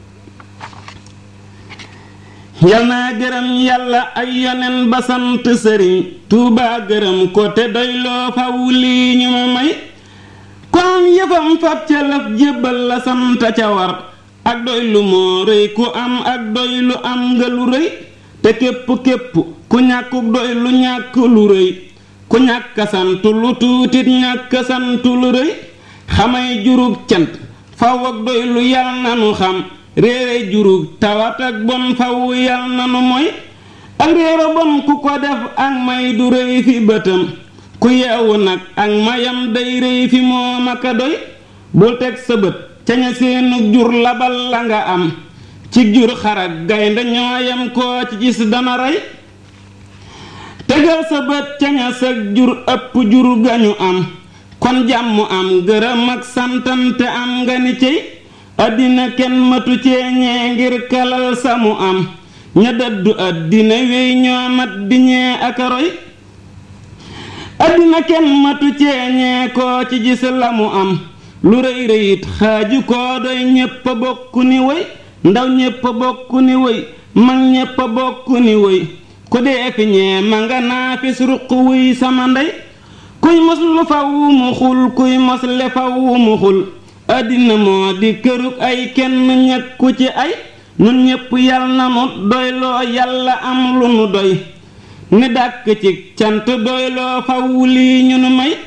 yal naa gërëm yàlla ay yonen ba sant sëriñ tuubaa gërëm ko te doyloo faw lii ñu ma may ko am yëfam fab ca lëf jébbal la sant ca war ak doylu moo rëy ku am ak doylu am nga lu rëy te képp képp ku ñàkkuk doylu ñàkk lu rëy ku ñàkk sant lu tuutit ñàkk sant lu rëy xamay jurug cant faw ak doylu yal na nu xam réere jurug tawat ak bon faw yal na nu mooy ak réere bon ku ko def ak may du rëy fi bëtam ku yeewu nag ak mayam day rëy fi moom aka doy bul teg sa bët ca ña seenu jur labal la nga am ci jur xarak gaynde ñooyam koo ci gis dana rey tegal sa bët ca ña sag jur ëpp jur gañu am kon jàmm am gërëm ak santante am nga ni cey àddina kenn matu ceeñee ngir kalal sa mu am ña dëddu àddina wéy ñoo mat di ñee ak a roy àddina kenn matu ceeñee koo ci gis la mu am lu rëy rëyit xaaju koo doy ñépp a bokk ni woy ndaw ñépp a bokk ni woy mag ñépp a bokk ni woy ku dee fi ñee ma nga naa fi suruq wuy sama ndey kuy mos lu faw mu xul kuy mos le faw mu xul àddina moo di kërug ay kenn ñekku ci ay nun ñépp yal na nu doyloo yàlla am lu nu doy ni dàkk ci cant doyloo faw lii ñu nu may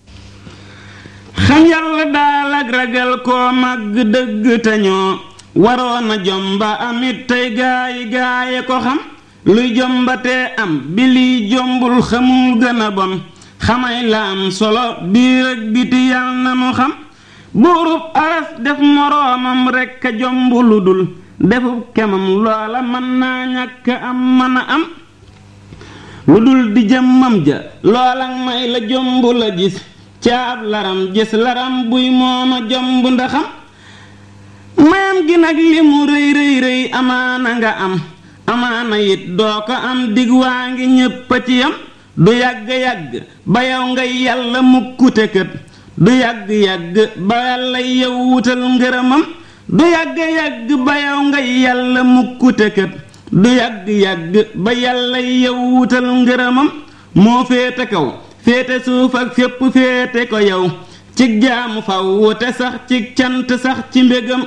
xam yàlla daal ak ragal koo màgg dëgg te ñoo waroon a jomba amit tey gaayi gaaye ko xam luy jombatee am bi liy jombul xamul gën a bon xamay la am solo biir ak biti yal na nu xam buurub aras def moroomam rekk a jomb lu dul defub kemam loola mën naa ñàkk am mën a am lu dul di jëmmam ja loola may la jomb la gis caab laram gis laram buy mooma jomb ndaxam mayam gi nag li mu rëy rëy rëy amaana nga am amaana it doo ko am dig waa ngi ñépp a ci yam du yàgg-yàgg ba yow ngay yàlla mukkute kët du yàgg-yàgg ba yàlla yow wutal ngërëmam du yàgg-yàgg ba yow ngay yàlla mukkute kët du yàgg-yàgg ba yàlla yow wutal ngërëmam moo féete kaw féete suuf ak fépp féete ko yow ci jaamu faw te sax ci cant sax ci mbégam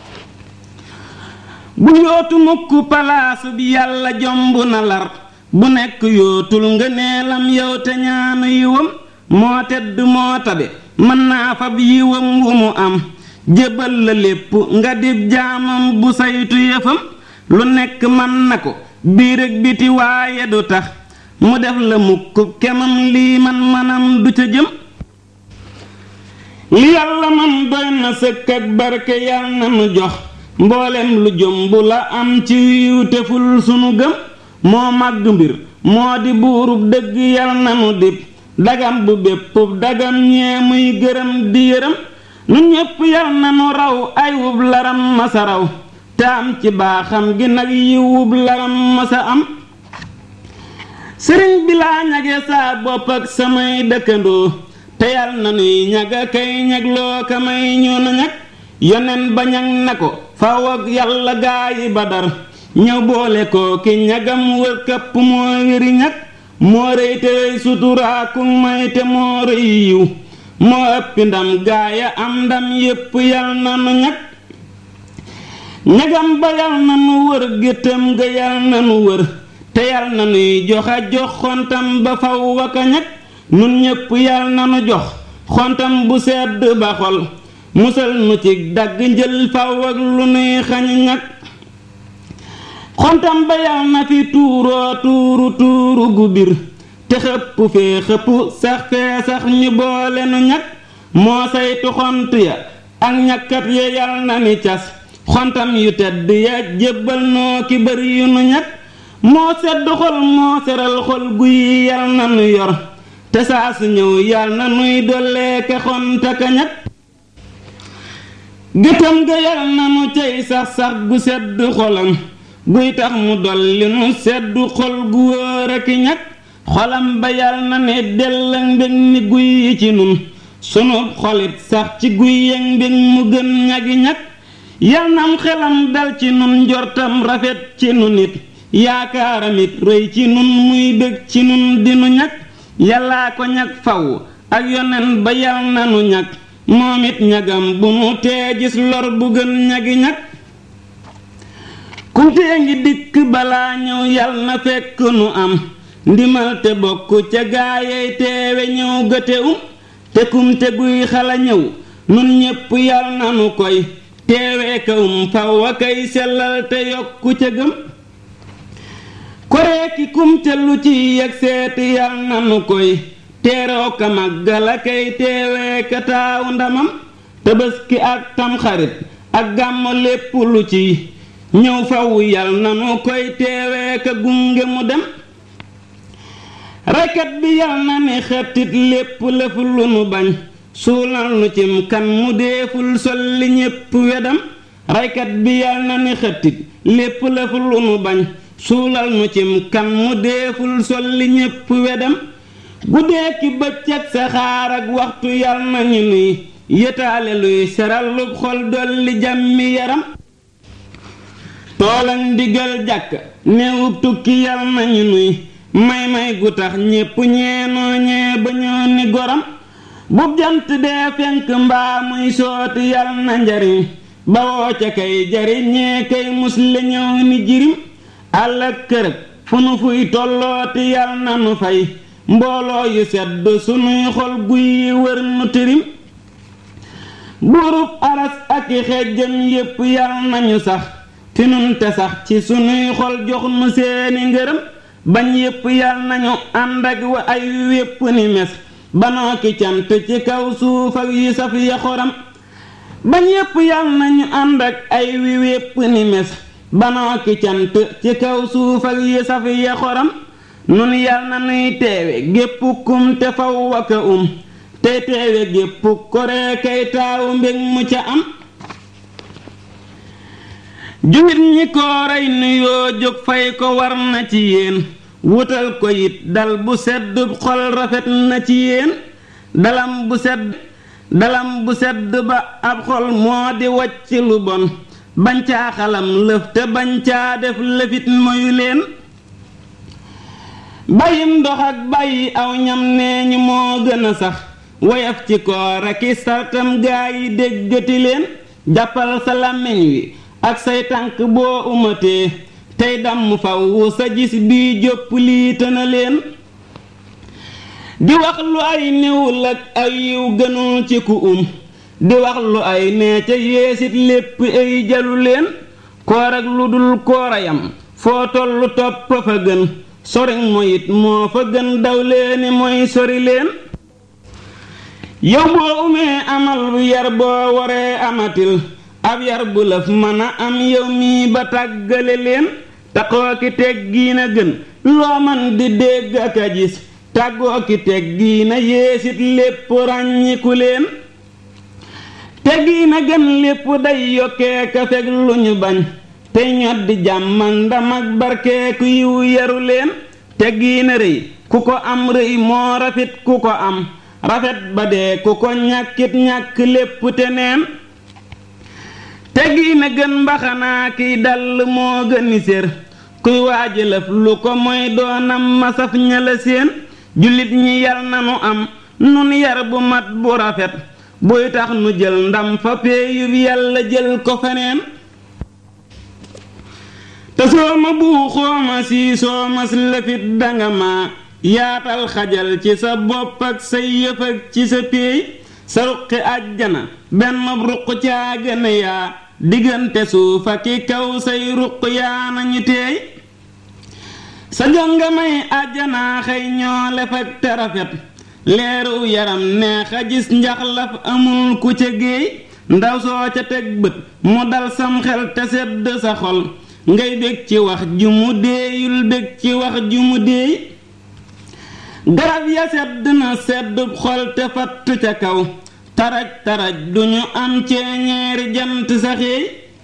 bu yootu mukk palaasu bi yàlla jomb na lar bu nekk yootul nga neelam yow te ñaanu yiwam moo tedd moo tabe mën naa fab yiwam wu mu am jébal la lépp nga dib jaamam bu saytu yëfam lu nekk man na ko biir ak biti waaye du tax mu def la mukk kemam lii man manam du ca jëm li yàlla man doy na sëkk ak barke yàlla na nu jox mboolem lu jomb la am ci yiw teful sunu gëm moo màgg mbir moo di buurub dëgg yàlla na nu dib dagam bu bépp dagam ñee muy gërëm di yërëm nun ñépp yàlla na nu raw ay wub laram masa raw te am ci baaxam gi nag yi wub laram masa am sëriñ bi laa ñage saa bopp ak samay dëkkandoo te yàlla na nuy ñaga kay ñagloo ka may ñu na ñag yonen ba ñag na ko faw ak yàlla gaayi badar ñëw boole ko ki ñagam wër këpp moo wéri ñag moo rëy te rëy suturaaku may te moo rëy yiw moo ëppi ndam gaaya am ndam yépp yal na nu ñag ñagam ba yal na nu wër géttam ga yal na nu wër te yal na nuy joxa jox xontam ba faw waka ñag nun ñépp yal na nu jox xontam bu sedd ba xol musal nu ci dagg njël faw ak lu nuy xañ ñag xontam ba yal na fi tuuroo tuuru tuuru gu bir te xëpp fee xëpp sax fee sax ñu boole nu ñag moo saytu xont ya ak ñakkat ya yal na ni cas xontam yu tedd ya jébbal noo ki bari yu nu ñag moo sedd xol moo seral xol guy yal na nu yor te saa su ñëw yal na nuy dolleeke xonta ka ñag gétam ga yal na nu cay sax sax gu sedd xolam guy tax mu dolli nu seddu xol gu wóor aki ñag xolam ba yal na ne dell ak mbég ni guy yi ci nun sunu xolit sax ci guy yëg mbég mu gën ñagi ñag yal nam xelam dal ci nun njortam rafet ci nu nit yaakaaram it rëy ci nun muy bég ci nun dinu ñag yàllaa ko ñag faw ak yonen ba yal na nu ñag moom it ñagam bu nu tee gis lor bu gën ñagi ñag kumtee ngi dikk balaa ñëw yal na fekk nu am ndimal te bokk ca gaayey teewe ñëw gëte um te kumte guy xala ñëw nun ñépp yal na nu koy teewee ka um faw a kay sellal te yokku ca gëm koreeki kumte lu ci yeg seeti yal na nu koy teeroo ka màggal a kay teewee ka taawu ndamam tabaski ak tamxarit ak gàmmo lépp lu ci ñëw faw yal na nu koy teewee ka gunge mu dem raykat bi yal na ni xettit lépp lëf lu nu bañ suulal nu cim kan mu deeful solli ñépp wedam raykat bi yal na ni xettit lépp lëf lu nu bañ suulal nu cim kan mu deeful solli ñépp wedam guddee ki bëccëg saxaar ak waxtu yal na ñu nuy yëtaale luy seral lu xol dolli jàmmi yaram toolan ndigal jàkk néewub tukki yal na ñu nuy may may gu tax ñépp ñeenoo ñee ba ñoo ni goram bu jant dee fenk mbaa muy sooti yal na njariñ ba woo ca kay jariñee kay musle ñëw ni jirim àll ak kërëg fu nu fuy tollooti yal na nu fay mbooloo yu sedd sunuy xol guy yi wër nu tirim buurub aras ak i xejjam yépp yal nañu sax fi nun te sax ci sunuy xol jox nu seeni ngërëm bañ yépp yal nañu ànd ak wa ay wépp ni mes banoo ki cant ci kaw suuf ak yi saf ya xoram bañ yépp yal nañu ànd ak ay wi wépp ni mes banoo ki cant ci kaw suuf ak yi saf ya xoram nun yal na nuy teewe gépp kum te faw waka um tey teewe gépp koree kay taawu mbég mu ca am julit ñi kooray nuyoo jóg fay ko war na ci yéen wutal ko it dal bu sedd xol rafet na ci yéen dalam bu sedd dalam bu sedd ba ab xol moo di wacc lu bon bañ caa xalam lëf te bañ caa def lëfit moyu leen bàyyim ndox ak bàyyi aw ñam nee ñi moo gën a sax woyaf ci koor ak i sartam gaa yi déggati leen jàppal sa làmmiñ wi ak say tànk boo umatee tey damm faw sa gis bii jópp lii tëna leen di wax lu ay néwul ak ay yiw gënul ci ku um di wax lu ay nee ca yéesit lépp ay jalu leen koor ak lu dul koorayam foo tollu topp fa gën sori moyit moo fa gën daw leeni mooy sori leen yow boo umee amal bu yar boo waree amatil ab yar bu lëf mën a am yow mii ba tàggale leen taxoo ki teggiina gën loo man di dégg ak a gis tàggoo ki teggiina yéesit lépp ràññiku leen teggiina gën lépp day yokkee ka fekk lu ñu bañ tey ñot di jàmm ak ndam ak barkee ku yiw yaru leen teggiina rëy ku ko am rëy moo rafet ku ko am rafet ba dee ku ko ñàkkit ñàkk lépp te neen teggiina gën mbaxanaa kiy dall moo gëni sér kuy waajalëf lu ko mooy doonam masaf ñala seen jullit ñi yal nanu am nun yar bu mat bu rafet buy tax nu jël ndam fa péeyub yàlla jël ko feneen te soo ma buuxoo ma siisoo mas lëfit danga ma yaatal xajal ci sa bopp ak say yëf ak ci sa péey sa ruqi àjjana benn ruq caa gën yaa diggante suuf ak i kaw say ruq yaa nañu teey sa jonga may àjjanaa xëy ñoo lef ak te rafet leeru yaram neex a gis njaxlaf amul ku ca géey ndaw soo ca teg bët mu dal sam xel te sedd sa xol ngay bég ci wax ju mu deeyul bég ci wax ju mu deey garab ya sedd na seddub xol te fatt ca kaw taraj taraj duñu am ceeñeeri jant saxeey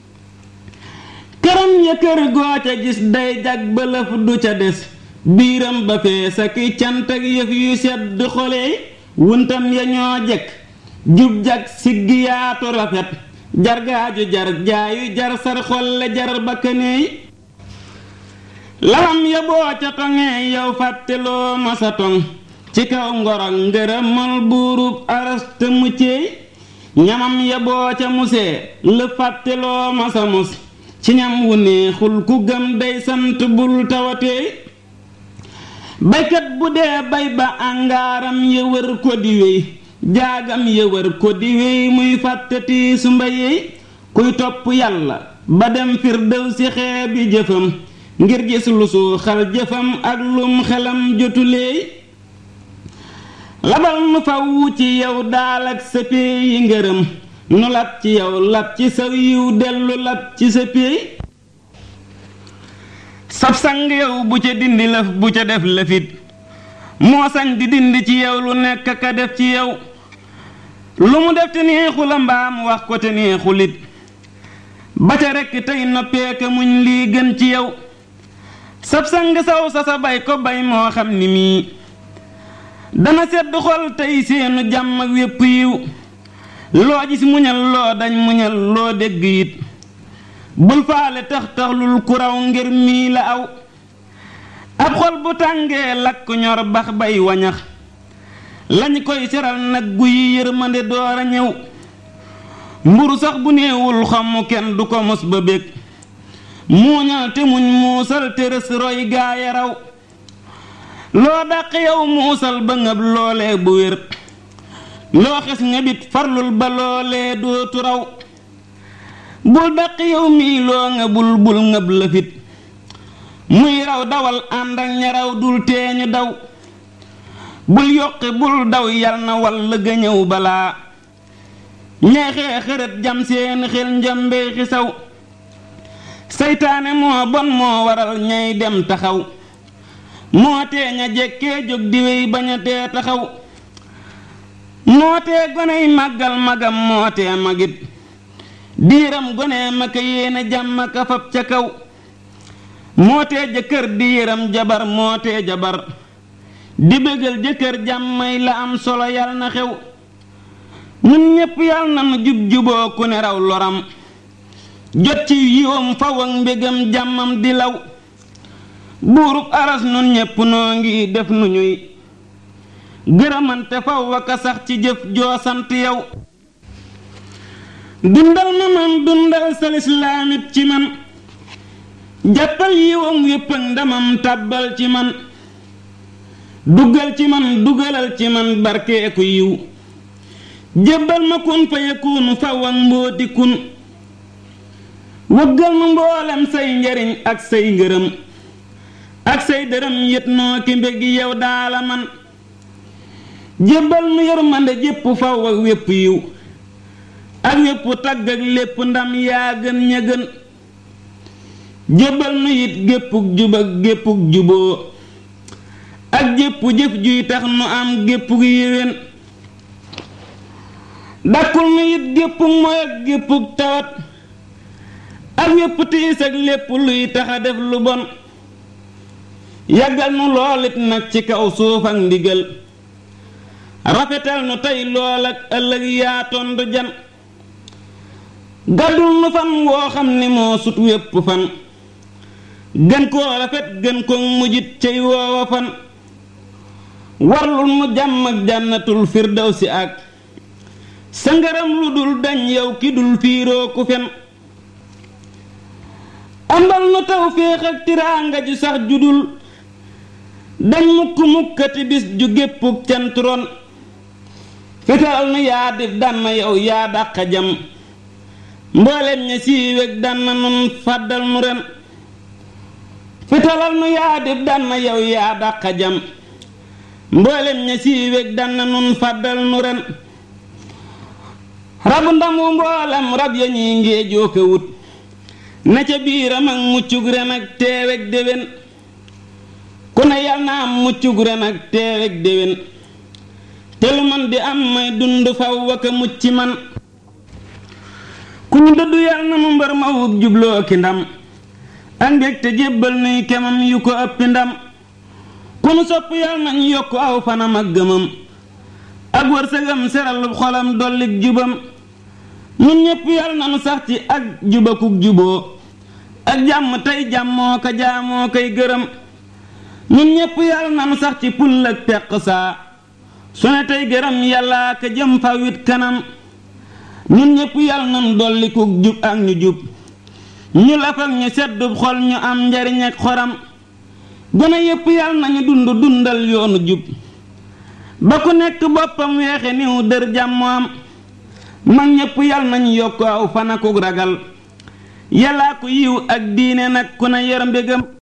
këram ya kër goo ca gis day jag bëlëf du ca des biiram ba fees ak i cant ak yëf yu sedd xoleey wuntam ya ñoo jekk jub jag siggi yaatu rafet jargaaju jar jaayu jar sar xolle jar bakkaneey lalam ya boo ca toŋee yow fàtteloo masa toŋ ci kaw ngorog ngërëmal buurub aras te mucceey ñamam ya boo ca musee la fàtteloo masa mus ci ñam wu neexul ku gëm day sant bul tawateey baykat bu dee bay ba àngaaram ya wër ko di wéy jaagam ya wër ko di wéy muy fàttati su mbayey kuy topp yàlla ba dem firdew si xeebi jëfam ngir gis lu suuxal jëfam ak lum xelam jotuleey labal nu faw ci yow daal ak sa péey yi ngërëm nu lab ci yow lab ci saw yiw dellu lab ci sa péey sab sang yow bu ca dindi lëf bu ca def lëfit moo sañ di dindi ci yow lu nekk ka def ci yow lu mu def te neexu la mbaam wax ko te neexulit ba ca rekk tey noppeeka muñ lii gën ci yow sab sang saw sa sa bay ko bay moo xam ni mii dana sedd xol tey seenu jàmm ak wépp yiw loo gis muñal loo dañ muñal loo dégg it bul faale tax taxlul ku raw ngir mii la aw ab xol bu tàngee lakk ñor bax bay wañax lañ koy seral nag guyi yërmande door a ñëw mburu sax bu néewul xomm kenn du ko mos ba bég muuñal te muñ muusal te rës roy gaaya raw loo dàq yow muusal ba ngëb loolee bu wér loo xes ngëbit farlul ba loolee dootu raw bul dàq yow mii loo ngëbul bul ngëb lëfit muy raw dawal ànd ak ñaraw dul teeñu daw bul yokki bul daw yal na wal ga ñëw balaa ñeexee xërët jam seeni xel njambee xisaw seytaane moo bon moo waral ñay dem taxaw moo tee ña jekkee jóg di wéy bañ a tee taxaw moo tee goney màggal magam moo tee magit diiram gone ma ka yéene jàmm ka fab ca kaw moo tee jëkkër diiram jabar moo tee jabar di bëggal jëkkër jàmmay la am solo yal na xew ñun ñépp yal na nu jub juboo ku ne raw loram jot ci yiwam faw ak mbégam jàmmam di law buurub aras nun ñépp noo ngi def nu ñuy gërëmante faw waka sax ci jëf joo sant yow dundal ma man dundal sa lislaamit ci man jàppal yiwam wépp ak ndamam tàbbal ci man duggal ci man dugalal ci man barkeeku yiw jébbal ma kun fa yakunu faw ak mbóoti kun wëggal nu mboolem say njariñ ak say ngërëm ak say dërëm yët noo ki mbég yow daala man jébbal nu yërmande jépp faw ak wépp yiw ak wépp tagg ak lépp ndam yaa gën ña gën jébbal nu it géppuk jub ak géppuk juboo ak jépp jëf juy tax nu am géppuk yéwén dakkul nu it géppuk mooy ak géppuk tawat ak wépp tiis ak lépp luy taxa def lu bon yàggal nu loolit nag ci kaw suuf ak ndigal rafetal nu tey lool ak ëllëg yaa tondu jan gàddul nu fan woo xam ni moo sut wépp fan gën koo rafet gën ko mujjit cay woowa fan warlul nu jàmm ak jànnatul firdawsi ak sa ngërëm lu dul dañ yow ki dul fiiroo ku fen ambal nu tawféex ak tiraanga ju sax ju dul dañ mukk mukkati bis ju géppuk cant ron fital nu yaa dif dànn yow yaa dàqa jam mboolem ña siiwég dànn nun fàddal nu ren fitalal nu yaa dif dànn yow yaa dàqa jam mboolem ña siiwég dànn nun fàddal nu ren rabu ndamu mboolem rab ya ñuy ngéejoo ko wut na ca biiram ak muccug ren ak teeweg déwén ku ne yal na am muccug ren ak teeweg déwén te lu man di am may dund faw waka mucc man ku ñu dëddu yal na nu mbër ma wug jubloo ki ndam ak mbég te jébbal nuy kemam yu ko ëppi ndam ku nu sopp yal nañ yokk aw fanam ak gëmam ak wërsëgam seralub xolam dollik jubam ñun ñépp yal na nu sax ci ak jubakuk juboo ak jàmm tey jàmmoo ko jaamoo koy gërëm ñun ñépp yal na nu sax ci pul ak peq saa su ne tey gërëm yàllaa ka jëm fa wit kanam ñun ñépp yal na nu dollikuk jub ak ñu jub ñu laf ak ñu seddub xol ñu am njariñ ak xoram gone yépp yal nañu dund dundal yoonu jub ba ku nekk boppam weexe niw dër jàmm am mag ñépp yal nañu yokk aw fanakuk ragal yàllaa ko yiw ak diine nag ku ne yor mbégam